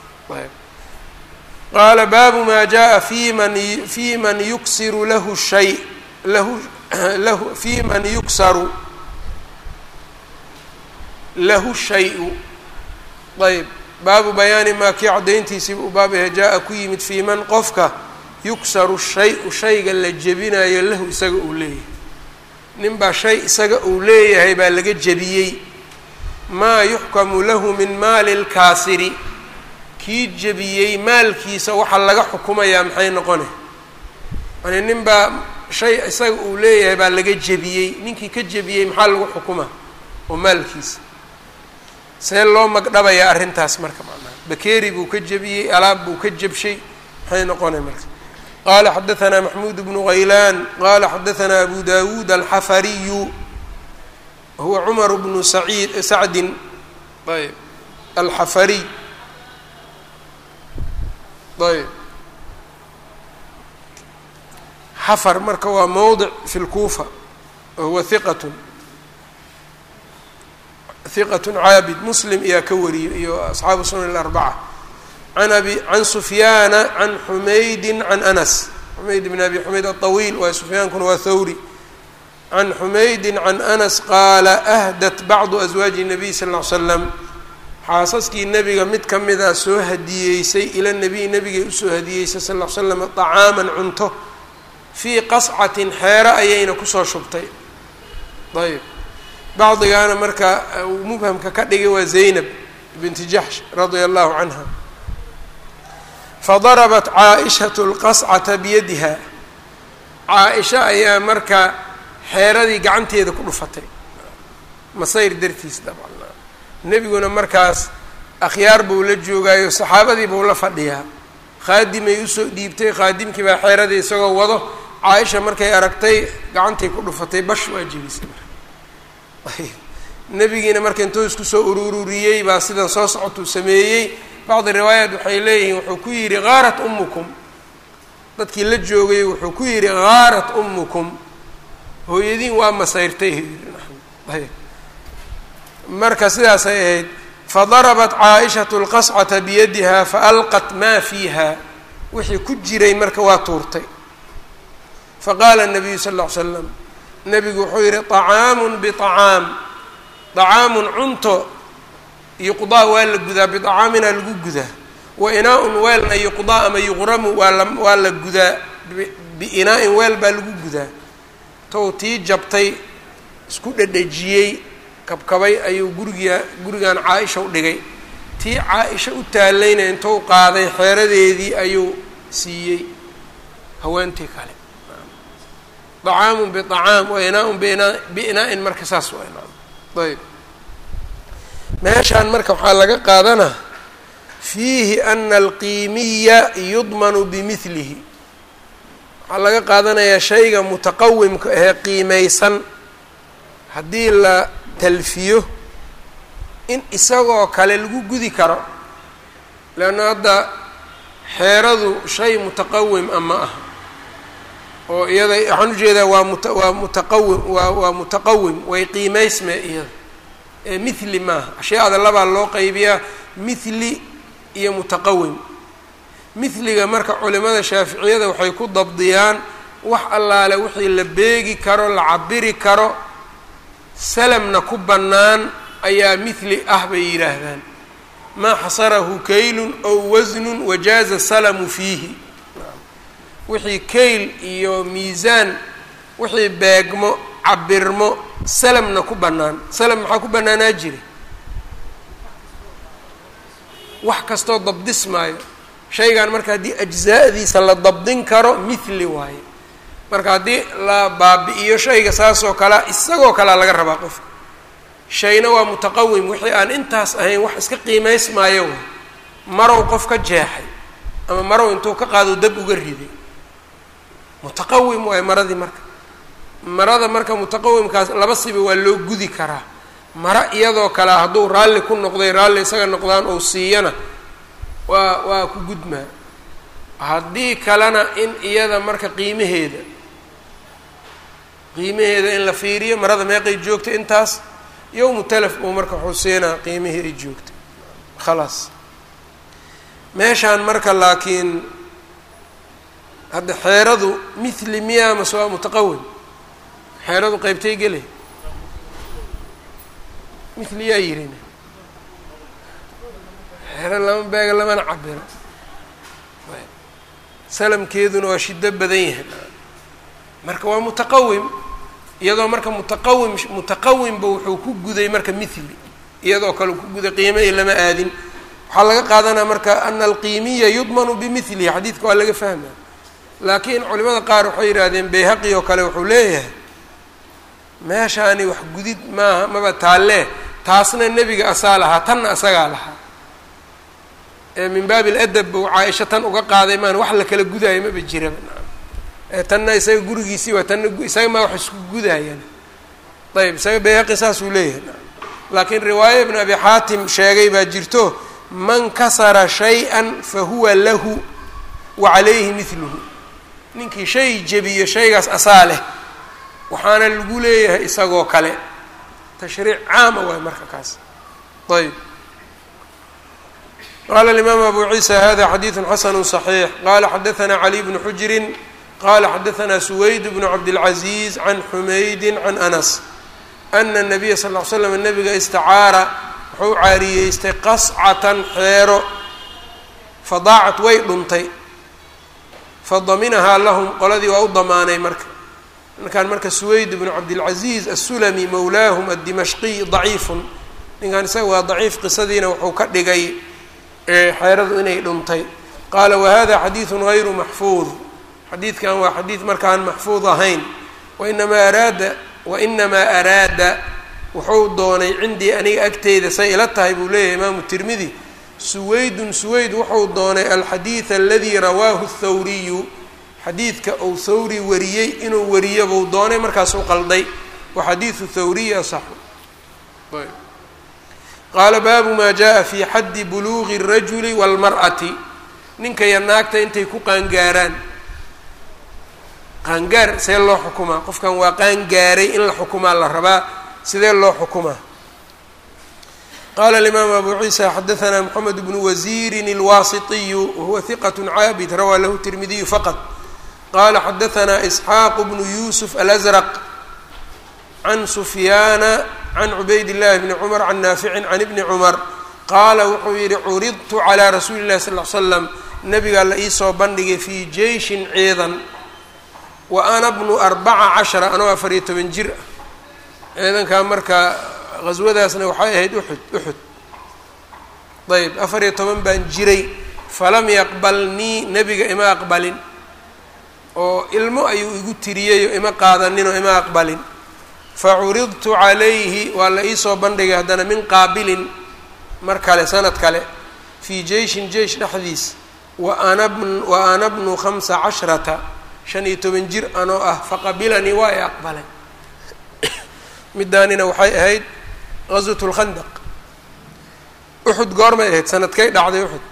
qaala baabu maa jaa fi man fi man yuksiru lahu shay lahu lahu fi man yuksaru lahu shay-u ayb baabu bayaani maa kii caddayntiisiiba u baab yahay jaa-a ku yimid fii man qofka yuksaru shay-u shayga la jebinayo lahu isaga uu leeyahay ninbaa shay isaga uu leeyahay baa laga jebiyey maa yuxkamu lahu min maali lkaasiri kii jebiyey maalkiisa waxaa laga xukumayaa maxay noqone yani ninbaa shay isaga uu leeyahay baa laga jebiyey ninkii ka jebiyey maxaa lagu xukuma oo maalkiisa see loo magdhabayaa arrintaas marka macnaha bakeeri buu ka jebiyey alaab buu ka jebshay maxay noqonay marka qala xadaثna maxmuud bnu haylaan qala xadaثna abu dawuud alxafariyu huwa cumar bnu saciid sacdin ayb alxafariy ayb xafar marka waa mowdic fi lkuufa wahuwa hiqat hiqat caabid muslim ayaa ka wariyey iyo asxaabu sunan اlarbaca an abi can sufyaana can xumaydi can anas xumayd bn abi xumayd aطawiil waay sufyaankuna waa thawri can xumaydi can anas qaala ahdat bacdu aswaaji الnabiy sal ll ly slam xaasaskii nebiga mid ka mida soo hadiyeysay ila nebiy nebigay usoo hadiyeysay sal l slam طacaaman cunto fii qascatin xeero ayayna kusoo shubtay ayb bacdigaana marka mubhamka ka dhigay waa zaynab binti jaxsh radia allahu canha fadarabat caaishatu lqascata biyadiha caa-isha ayaa marka xeeradii gacanteeda ku dhufatay masayr dartiis dabcan nebiguna markaas akhyaar buu la joogaayo saxaabadii buu la fadhiyaa khaadimay usoo dhiibtay khaadimkii baa xeeradii isagoo wado caaisha markay aragtay gacantay ku dhufatay bash waa jebisay marka nebigiina marka intuu isku soo urururiyey baa sidan soo socotuu sameeyey bacdi riwaayaat waxay leeyihiin wuxuu ku yidhi qaarat umukum dadkii la joogay wuxuu ku yidhi gaarat umukum hooyadiin waa masayrtay ayb marka sidaasay ahayd fadarabat caaishatu lqascata biyadiha faalqat maa fiiha wixii ku jiray marka waa tuurtay faqaala nabiyu sal ll ly slam nebigu wuxuu yidhi طacaamun biطacaam طacaamun cunto yuqdaa waa la gudaa biطacaamina lagu gudaa wa inaa-un weelna yuqdaa ama yuqramu waa la waa la gudaa biinaa-in weel baa lagu gudaa tow tii jabtay isku dhedhejiyey kabkabay ayuu guriga gurigan caa-isha u dhigay tii caa-isha u taalayna intuu qaaday xeeradeedii ayuu siiyey haweentii kale طacaamu biطacaam wa inaa-un bina biinaa-in marka saas waa ayb meeshaan marka waxaa laga qaadanaa fiihi ana alqiimiya yudmanu bimilihi waxaa laga qaadanayaa shayga mutaqawimka ahee qiimaysan haddii la talfiyo in isagoo kale lagu gudi karo leanna hadda xeeradu shay mutaqawim a ma aha oo iyada waxaan ujeedaa waa muta waa mutaqawim waa waa mutaqawim way qiimaysme iyada ee mithli maaha ashyaada labaa loo qaybiyaa mithli iyo mutaqawim mithliga marka culimada shaaficiyada waxay ku dabdiyaan wax allaale wixii la beegi karo la cabiri karo salamna ku bannaan ayaa mithli ah bay yidhaahdaan maa xasarahu kaylun ow wasnun wajaaza salamu fiihi wixii kayl iyo miisaan wixii beegmo cabirmo salamna ku bannaan salam maxaa ku bannaanaa jira wax kastoo dabdismaayo shaygan marka haddii ajzaa'diisa la dabdin karo mithli waaye marka haddii la baabi-iyo shayga saasoo kalea isagoo kalea laga rabaa qofka shayna waa mutaqawim wixii aan intaas ahayn wax iska qiimaysmaayo waay marow qof ka jeexay ama marow intuu ka qaado dab uga riday mutaqawim waayo maradii marka marada marka mutaqawimkaas laba siba waa loo gudi karaa mara iyadoo kale hadduu raalli ku noqday raalli isaga noqdaan ou siiyana waa waa ku gudmaa haddii kalena in iyada marka qiimaheeda qiimaheeda in la fiiriyo marada meeqay joogtay intaas yowmu telef uu marka xuseenaa qiimihii ay joogtay khalaas meeshaan marka laakiin hadda xeeradu mithli miyaa mase waa mutaqawim xeeradu qeybtay gelay mithli yaa yirina xeero lama beega lamana cabiro salamkeeduna waa shiddo badan yahay marka waa mutaqawim iyadoo marka mutaqawim mutaqawimba wuxuu ku guday marka mithli iyadoo kale ku guday qiimahii lama aadin waxaa laga qaadanaa marka ana alqiimiya yudmanu bimithlihi xadiidka waa laga fahmaya laakiin culimada qaar waxay yidhaahdeen bayhaqi oo kale wuxuu leeyahay meeshaani wax gudid maaha maba taalle taasna nebiga asaa lahaa tanna asagaa lahaa ee min baabi ladab buu caa-isha tan uga qaaday maan wax la kala gudaayo maba jiraba ee tanna isaga gurigiisii waa tanna isaga maa wax isku gudaayaan ayb isaga bayhaqi saasuu leeyahay laakiin riwaaya ibn abi xaatim sheegay baa jirto man kasara shay-an fa huwa lahu wa calayhi mithluhu ninkii shay jebiyo shaygaas asaa leh waxaana lagu leeyahay isagoo kale tashriic caama waay marka kaas ayb qala الإmam abu ciisa hada xadiiثu xasn صaxiix qala xadaثna cali bnu xujri qala xadaثna suwayd bnu cabdالcaزiiz can xumaydi can anas ana الnabiya sal ly slam nabiga istacaara wuxuu caariyeystay qascatan xeero fadaacat way dhuntay fadaminahaa lahum qoladii waa u damaanay marka ninkan marka suwayd bnu cabdilcaziiz asulami mowlaahum addimashqiy daciifun ninkan isaga waa daciif qisadiina wuxuu ka dhigay xeeradu inay dhuntay qaala wahada xadiidun gayru maxfuud xadiidkan waa xadiid markaan maxfuud ahayn wainamaa araada wainamaa araada wuxuu doonay cindii aniga agteyda say ila tahay buu leeyahay imaamu tirmidi suwaydun suwayd wuxuu doonay alxadiid aladii rawaahu thawriyu xadiidka uu thawri wariyey inuu wariyo buu doonay markaasuu qalday wa xadiidu thawriyi asaxu qaala baabu maa jaa fi xaddi buluuqi الrajuli wاlmar'ati ninka iyo naagta intay ku qaangaaraan qaangaar see loo xukumaa qofkan waa qaangaaray in la xukumaa la rabaa sidee loo xukumaa qala alimaam abu ciisa xadaثna mxamed bnu wasiirin اlwaasiطiyu wahuwa hiqat caabid rawaa lahu tirmidiyu faqad qala xadaثna isxaaq bnu yusuf alأzrq can sufyaana can cubayd اllahi bni cumar can naaficin can ibni cumar qaala wuxuu yihi curidtu calىa rasuuli اllahi sal ly slam nabigaa la iisoo bandhigay fii jeyshin ciidan wa ana bnu arbaca cashara anoo afariyo toban jir ah ciidankaa marka qaswadaasna waxay ahayd uxud uxud ayb afariyo toban baan jiray falam yaqbalnii nebiga ima aqbalin oo ilmo ayuu igu tiriyeyo ima qaadaninoo ima aqbalin facuridtu calayhi waa la iisoo bandhigay haddana min qaabilin mar kale sanad kale fii jeyshin jeish dhexdiis wa ana wa ana bnu khamsa cashrata shan iyo toban jir anoo ah faqabilanii waa i aqbalay midaanina waxay ahayd gaswat lkhandaq uxud goormay ahayd sanadkay dhacday uxud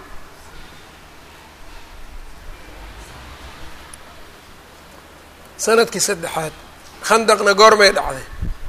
sanadkii saddexaad khandaqna goormay dhacday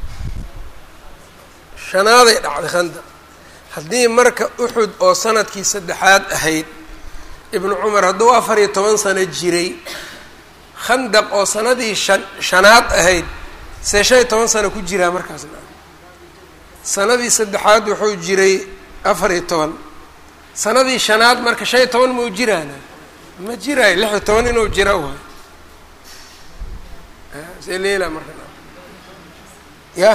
shanaaday dhacday khandaq haddii marka uxud oo sanadkii saddexaad ahayd ibnu cumar hadduu afar iyo toban sano jiray khandaq oo sanadii shan shanaad ahayd see shan iyo toban sano ku jiraa markaasna sanadii saddexaad wuxuu jiray afar iyo toban sanadii shanaad marka shan iyo toban mau jiraana ma jiraayo lix iyo toban inuu jira waay see leela marka ya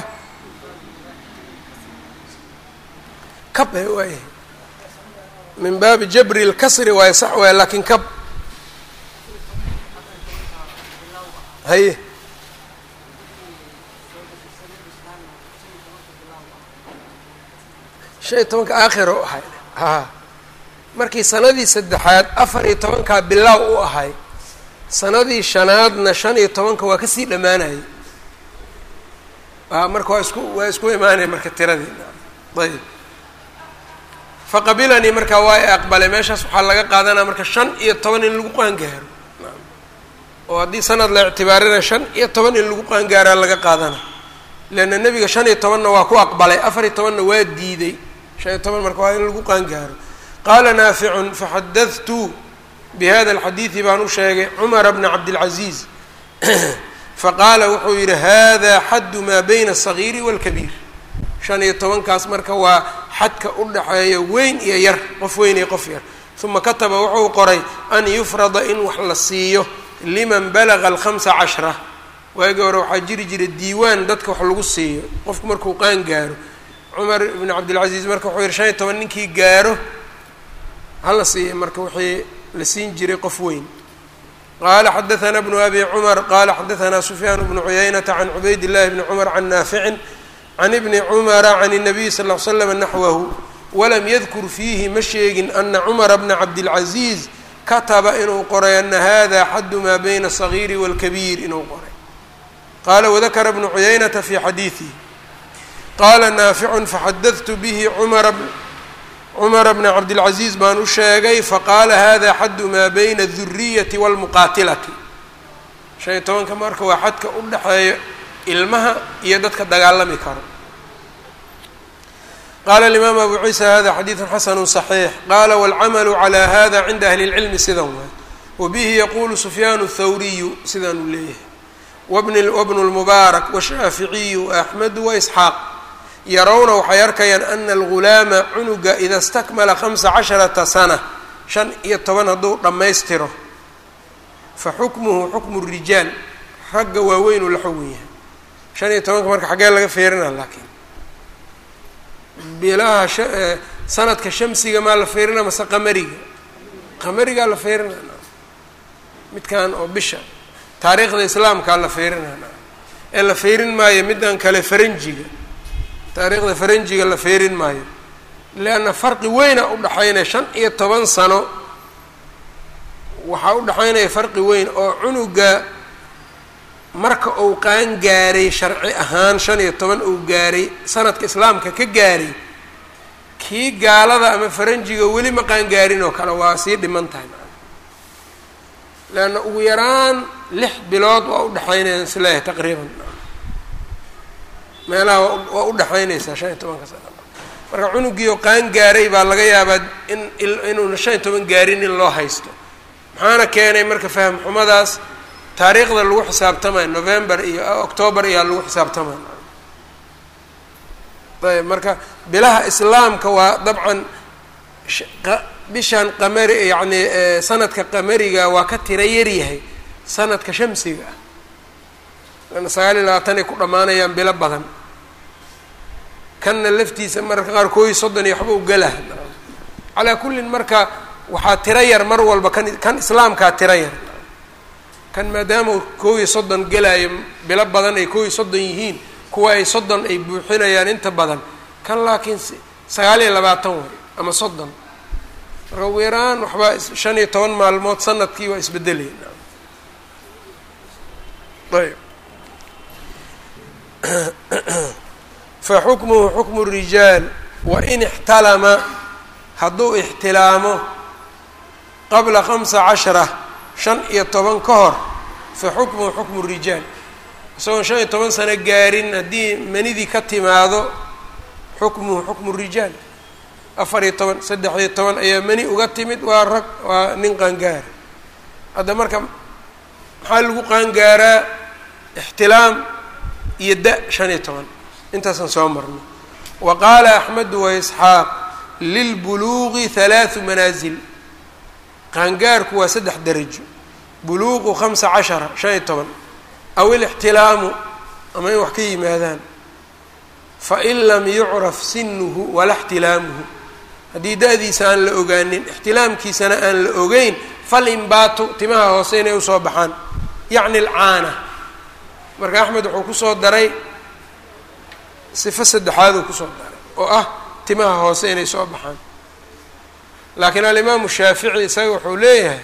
kab e waay min baabi jabri lkasri waayo sax waay lakin kab haye shan iyo tobanka aakhir u ahay haa markii sanadii saddexaad afar iyo tobankaa bilaaw u ahay sanadii shanaadna shan iyo tobanka waa kasii dhammaanayay marka waa isku waa isku imaanaya marka tiradii ayb faqabilanii marka waa i aqbalay meeshaas waxaa laga qaadanaya marka shan iyo toban in lagu qaangaaro oo haddii sanad la ictibaarina shan iyo toban in lagu qaangaaraa laga qaadana leanna nebiga shan iyo tobanna waa ku aqbalay afar iyo tobanna waa diiday shan iyo toban marka waa in lagu qaangaaro qaala naaficun faxadadtu bihada alxadiidi baan u sheegay cumara bna cabdilcaziiz faqaala wuxuu yidhi hada xaddu maa bayna asagiiri waalkabiir shan iyo tobankaas marka waa xadka u dhaxeeya weyn iyo yar qof weyn iyo qof yar uma kataba wuxuu qoray an yufrada in wax la siiyo liman balaga alkhamsa cashra waagii hore waxaa jiri jira diiwaan dadka wax lagu siiyo qofku markuu qaan gaaro cumar ibn cabdilcaziiz marka wuxuu yihi shan iyo toban ninkii gaaro hala siiya marka wixii la siin jiray qof weyn qala xadaثna bnu abi cumar qala xadaثna sufyaan bnu cuyaynata can cubayd اllahi bni cumar can naaficin can ibni cumara can الnabiy sal ll slam naxwahu walam yadkur fiihi ma sheegin ana cumara bna cabdilcaziiz kataba inuu qoray ana hada xaddu maa bayna الصagiiri wاlkabiir inuu qoray qala wadakara bnu cuyaynata fi xadiiثihi qala naaficu faxadadtu bihi cumara cumara bna cabdilcaziiz baan u sheegay faqaala hada xaddu maa bayna aduriyati wاlmuqaatilati shan iyo tobanka marka waa xadka u dhexeeya ilmaha iyo dadka dagaalami karo qala alimaam abu ciisa hada xadiidu xasanu صaxiix qala wاlcamalu calى hada cinda ahli اlcilmi sidan waay wabihi yaqulu sufyaan الthawriyu sidaan uu leeyahay wabnu اlmubaarak washaaficiyu waaxmedu waisxaaq yarawna waxay arkayaan ana algulaama cunuga ida stakmala khamsa casharata sana shan iyo toban hadduu dhammaystiro fa xukmuhu xukmu rijaal ragga waaweynuu la xugun yahay shan iyo tobanka marka xaggee laga feerina laakiin bilaha sanadka shamsiga maa la feerina mase qamariga qamarigaa la feerina midkan oo bisha taariikhda islaamkaa la feerina ee la feerin maayo middan kale faranjiga taariikhda faranjiga la feerin maayo leanna farqi weyna udhaxaynaya shan iyo toban sano waxaa udhaxaynaya farqi weyn oo cunuga marka uu qaan gaaray sharci ahaan shan iyo toban uu gaaray sanadka islaamka ka gaaray kii gaalada ama faranjiga weli ma qaan gaarin oo kale waa sii dhiman tahay leanna ugu yaraan lix bilood waa udhexaynaya isleeyahay taqriiban meelaha waa udhexaynaysaa shan iyo tobanka sana marka cunugiio qaan gaaray baa laga yaabaa in inuuna shan iyo toban gaarin in loo haysto maxaana keenay marka faham xumadaas taariikhda lagu xisaabtamayo november iyo october iyaa lagu xisaabtamaya ayb marka bilaha islaamka waa dabcan bishan qamari yacni sanadka qamariga waa ka tira yaryahay sanadka shamsiga ah lana sagaal iyo labaatan ay ku dhammaanayaan bilo badan kanna laftiisa mararka qaar kooyi soddon iyo waxba u galah calaa kullin marka waxaa tiro yar mar walba kan kan islaamkaa tiro yar kan maadaama koob iyo soddon gelaayo bilo badan ay koob iyo soddon yihiin kuwa ay soddon ay buuxinayaan inta badan kan laakiin sagaal iyo labaatan way ama soddon marka ugu yaraan waxbaa shan iyo toban maalmood sanadkii waa isbedelaya ayb fa xukmuhu xukmu rijaal wain ixtalama hadduu ixtilaamo qabla khamsa cashara shan iyo toban ka hor fa xukmuhu xukmu rijaal isagoon shan iyo toban sano gaarin haddii manidii ka timaado xukmuhu xukmu rijaal afar iyo toban saddex iyo toban ayaa mani uga timid waa rag waa nin qaangaara hadda marka maxaa lagu qaangaaraa ixtilaam iyo da shan iyo toban intaasaan soo marnay wa qaala axmedu wa isxaaq lilbuluuqi halaathu manaasil qaangaarku waa saddex darajo buluuqu khamsa cashara shan iyo toban aw ilixtilaamu ama in wax ka yimaadaan fain lam yucraf sinuhu wala ixtilaamuhu haddii da-diisa aan la ogaanin ixtilaamkiisana aan la ogeyn fal imbaatu timaha hoose inay usoo baxaan yacni alcaana marka axmed wuxuu kusoo daray sifo saddexaaduu kusoo daray oo ah timaha hoose inay soo baxaan laakiin alimaamu shaafici isaga wuxuu leeyahay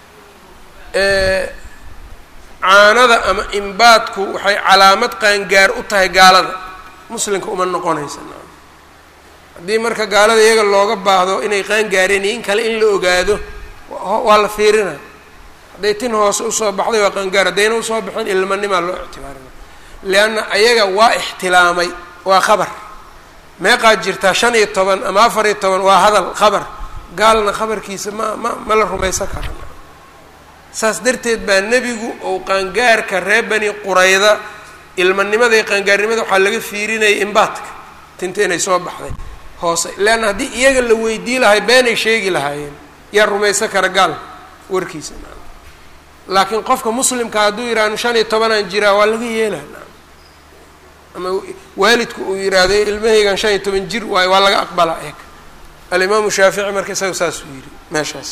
caanada ama imbaadku waxay calaamad qaangaar u tahay gaalada muslimka uma noqonaysa haddii marka gaalada iyaga looga baahdo inay qaangaareen iyo in kale in la ogaado waa la fiirina hadday tin hoose usoo baxday waa qaangaar haddayna usoo baxin ilmanimaa loo ictibaarina leanna ayaga waa ixtilaamay waa khabar meeqaad jirtaa shan iyo toban ama afar iyo toban waa hadal khabar gaalna khabarkiisa ma ma ma la rumaysan kara saas darteed baa nebigu ou qaangaarka reer bani qurayda ilmanimada iyo qaangaarnimada waxaa laga fiirinayay imbaadka tinta inay soo baxday hoose leanna haddii iyaga la weydii lahay beenay sheegi lahaayeen yaa rumaysan kara gaal warkiisa laakiin qofka muslimka hadduu yidhahno shan iyo tobanaan jiraa waa laga yeelaa ama waalidku uu yidhaahdo ilmahaygan shan iyo toban jir waayo waa laga aqbalaa eeg alimaamu shaafici marka isaga saasuu yidhi meeshaas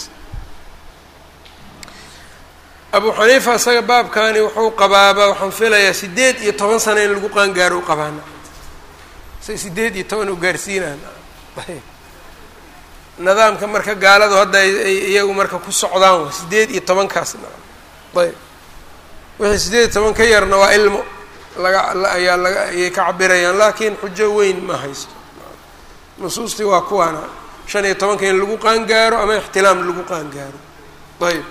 abu xaniifa isaga baabkani wuxuu qabaaba waxaan filayaa sideed iyo toban sano in lagu qaangaaro u qabaana say sideed iyo toban u gaarsiinaan nidaamka marka gaaladu hadda ay iyagu marka ku socdaan wa sideed iyo tobankaas ayb wixii sideed iyo toban ka yarna waa ilmo laga ayaa laga ayay ka cabirayaan laakiin xujo weyn ma haysto nusuustii waa kuwaana shan iyo tobanka in lagu qaangaaro ama ixtilaam lagu qaangaaro ayb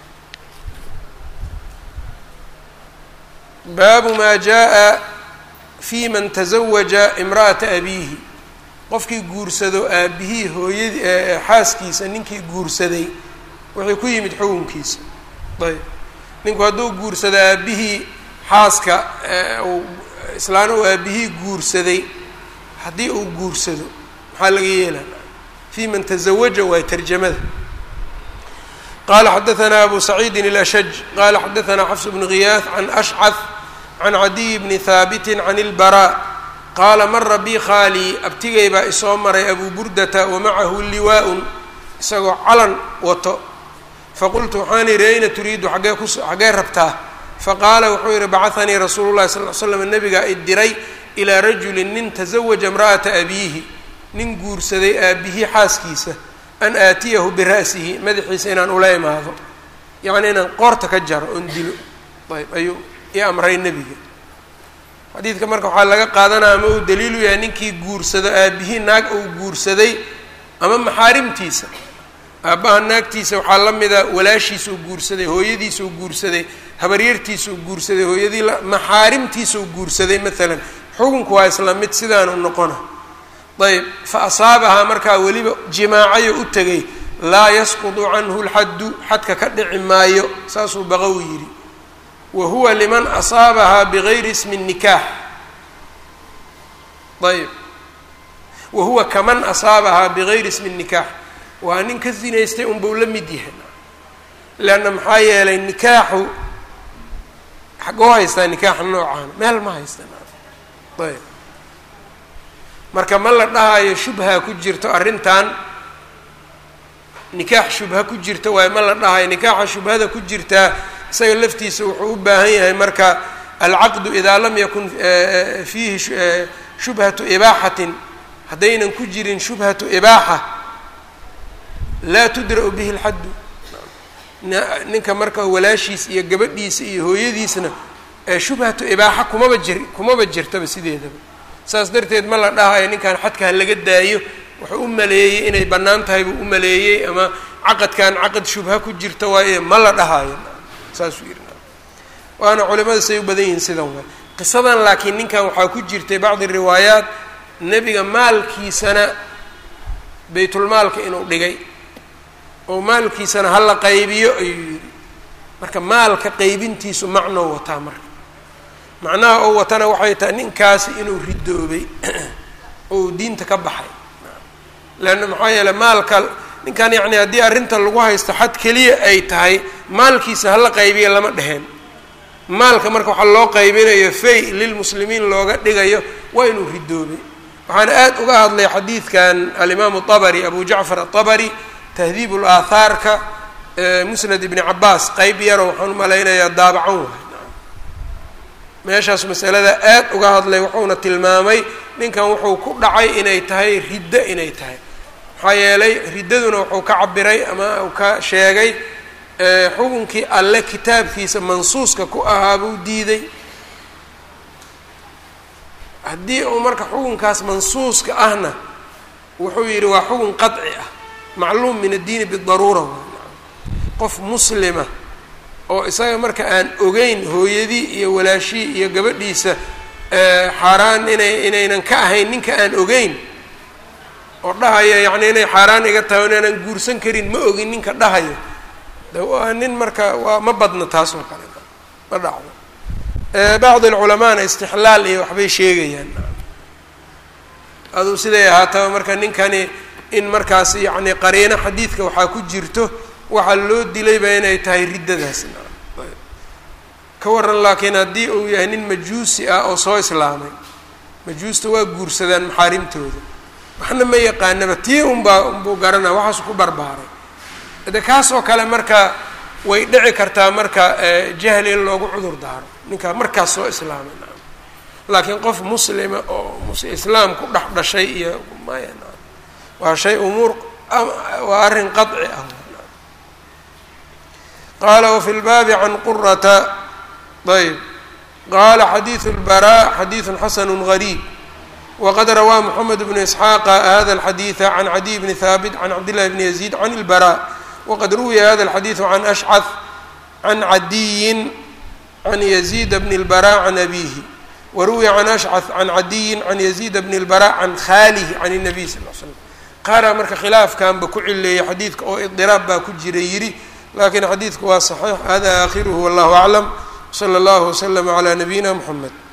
baabu maa jaa fi man tazawaja imra'ata abiihi qofkii guursado aabihii hooyadii xaaskiisa ninkii guursaday wuxuu ku yimid xukunkiisa ayb ninku hadduu guursado aabihii xaaska uu islaan uu aabihii guursaday haddii uu guursado maxaa laga yeelaa fi man tazawaja waa tarjamada qala xadaثna abu saciidin اlashaj qala xadaثna xafs bn ghiyaah can ashcad can cadiy bni haabiti can اlbarا qaala mara bi khaalii abtigay baa isoo maray abu burdata wamacahu liwaaءun isagoo calan wato faqultu waxaan idhi ayna turiidu agee kus xaggee rabtaa faqaala wuxuu yihi bacahanii rasuulu llahi sal l slam nabigaa i diray ilaa rajulin nin tasawaja imra'ata abiihi nin guursaday aabihii xaaskiisa an aatiyahu bira'sihi madaxiisa inaan ula imaado yacni inaan qoorta ka jaro oon dilo ayb ayuu i amray nebiga xadiidka marka waxaa laga qaadanaya ama uu daliilu yahay ninkii guursado aabihii naag uu guursaday ama maxaarimtiisa aabbaha naagtiisa waxaa la mida walaashiisuu guursaday hooyadiisuu guursaday habaryartiisuu guursaday hooyadii maxaarimtiisuu guursaday maalan xukunku waa isla mid sidaanu noqona ayb fa asaabahaa markaa weliba jimaacayo u tegay laa yasqudu canhu lxaddu xadka ka dhici maayo saasuu baqowi yidhi wa huwa liman asaabahaa bigayri ismi nikaax ayb wa huwa kaman asaabahaa bigayri ismi nikaax waa nin ka zinaystay unbuu la mid yahay leanna maxaa yeelay nikaaxu xagoo haystaa nikaaxa noocaana meel ma haystan ayb marka ma la dhahayo shubha ku jirto arrintan nikaax shubha ku jirta waayo ma la dhahayo nikaaxa shubhada ku jirtaa isaga laftiisa wuxuu u baahan yahay marka alcaqdu idaa lam yakun fiihi shubhatu ibaaxatin haddaynan ku jirin shubhatu ibaaxa laa tudra'u bihi lxaddu ninka marka walaashiis iyo gabadhiisa iyo hooyadiisna shubhatu ibaaxa kumaba jir kumaba jirtaba sideedaba saas darteed ma la dhahayo ninkan xadka ha laga daayo wuxuu u maleeyey inay bannaan tahay buu u maleeyey ama caqadkan caqad shubha ku jirta waaye ma la dhahayo saasuu yidhi waana culimada say u badan yihiin sidan waay qisadan laakiin ninkan waxaa ku jirtay bacdi riwaayaat nebiga maalkiisana baytulmaalka inuu dhigay oo maalkiisana hala qaybiyo ayuu yidhi marka maalka qaybintiisu macnou wataa marka macnaha oo watana waxay tahay ninkaasi inuu ridoobay oo diinta ka baxay leanna maxaa yeeley maalka ninkan yacni haddii arrinta lagu haysto xad keliya ay tahay maalkiisa hala qaybiya lama dheheen maalka marka waxaa loo qaybinayo fay lilmuslimiin looga dhigayo waa inuu ridoobay waxaana aad uga hadlay xadiidkan alimaamu abari abu jacfar aabari tahdiib ulaahaarka musnad ibni cabaas qeyb yaro waxaan umalaynayaa daabacan waay meeshaas masalada aad uga hadlay wuxuuna tilmaamay ninkan wuxuu ku dhacay inay tahay riddo inay tahay maxaa yeelay riddaduna wuxuu ka cabiray ama uu ka sheegay xukunkii alle kitaabkiisa mansuuska ku ahaa buu diiday haddii uu marka xukunkaas mansuuska ahna wuxuu yidhi waa xukun qaطci ah macluum min addiini bidaruura qof muslima oo isaga marka aan ogeyn hooyadii iyo walaashii iyo gabadhiisa xaaraan inay inaynan ka ahayn ninka aan ogeyn oo dhahaya yacni inay xaaraan iga tahay o inaanan guursan karin ma ogin ninka dhahayo de waa nin marka waa ma badna taas oo kale ma dhacdo bacdi alculamaana istixlaal iyo waxbay sheegayaan aduu siday ahaataba marka ninkani in markaas yacni qariino xadiidka waxaa ku jirto waxaa loo dilayba inay tahay riddadaas ka waran laakiin haddii uu yahay nin majuusi ah oo soo islaamay majuusta waa guursadaan maxaarimtooda waxna ma yaqaanaba tii unbaa unbuu garanaa waxaasu ku barbaaray de kaas oo kale marka way dhici kartaa marka jahli in loogu cudur daaro ninkaa markaas soo islaamay naam laakiin qof muslima oo islaam ku dhex dhashay iyo maya naam waa shay umuur waa arrin qaطci ah qaala wafi lbaabi can qurata ayb qaala xadiidu اlbaraa xadiidu xasanu gariib wqad rawaa mxamed bnu isxaaqa hada alxadiida can cadiy bni haabit can cabdillahi bni yaziid can ilbara waqad ruwiya hada alxadiidu can ashcad can cadiyin can yaziida bni اlbara can abihi waruwiya can ashcad can cadiyin can yaziida bni اlbara can khaalihi can الnabiy sal l slam qaaraa marka khilaafkanba ku cileeyay xadiidka oo idiraab baa ku jira yidhi lakin xadiidku waa صaxiix hada aakhiruhu wallahu aclam slى اllah wslm عlى nabiyina mxamed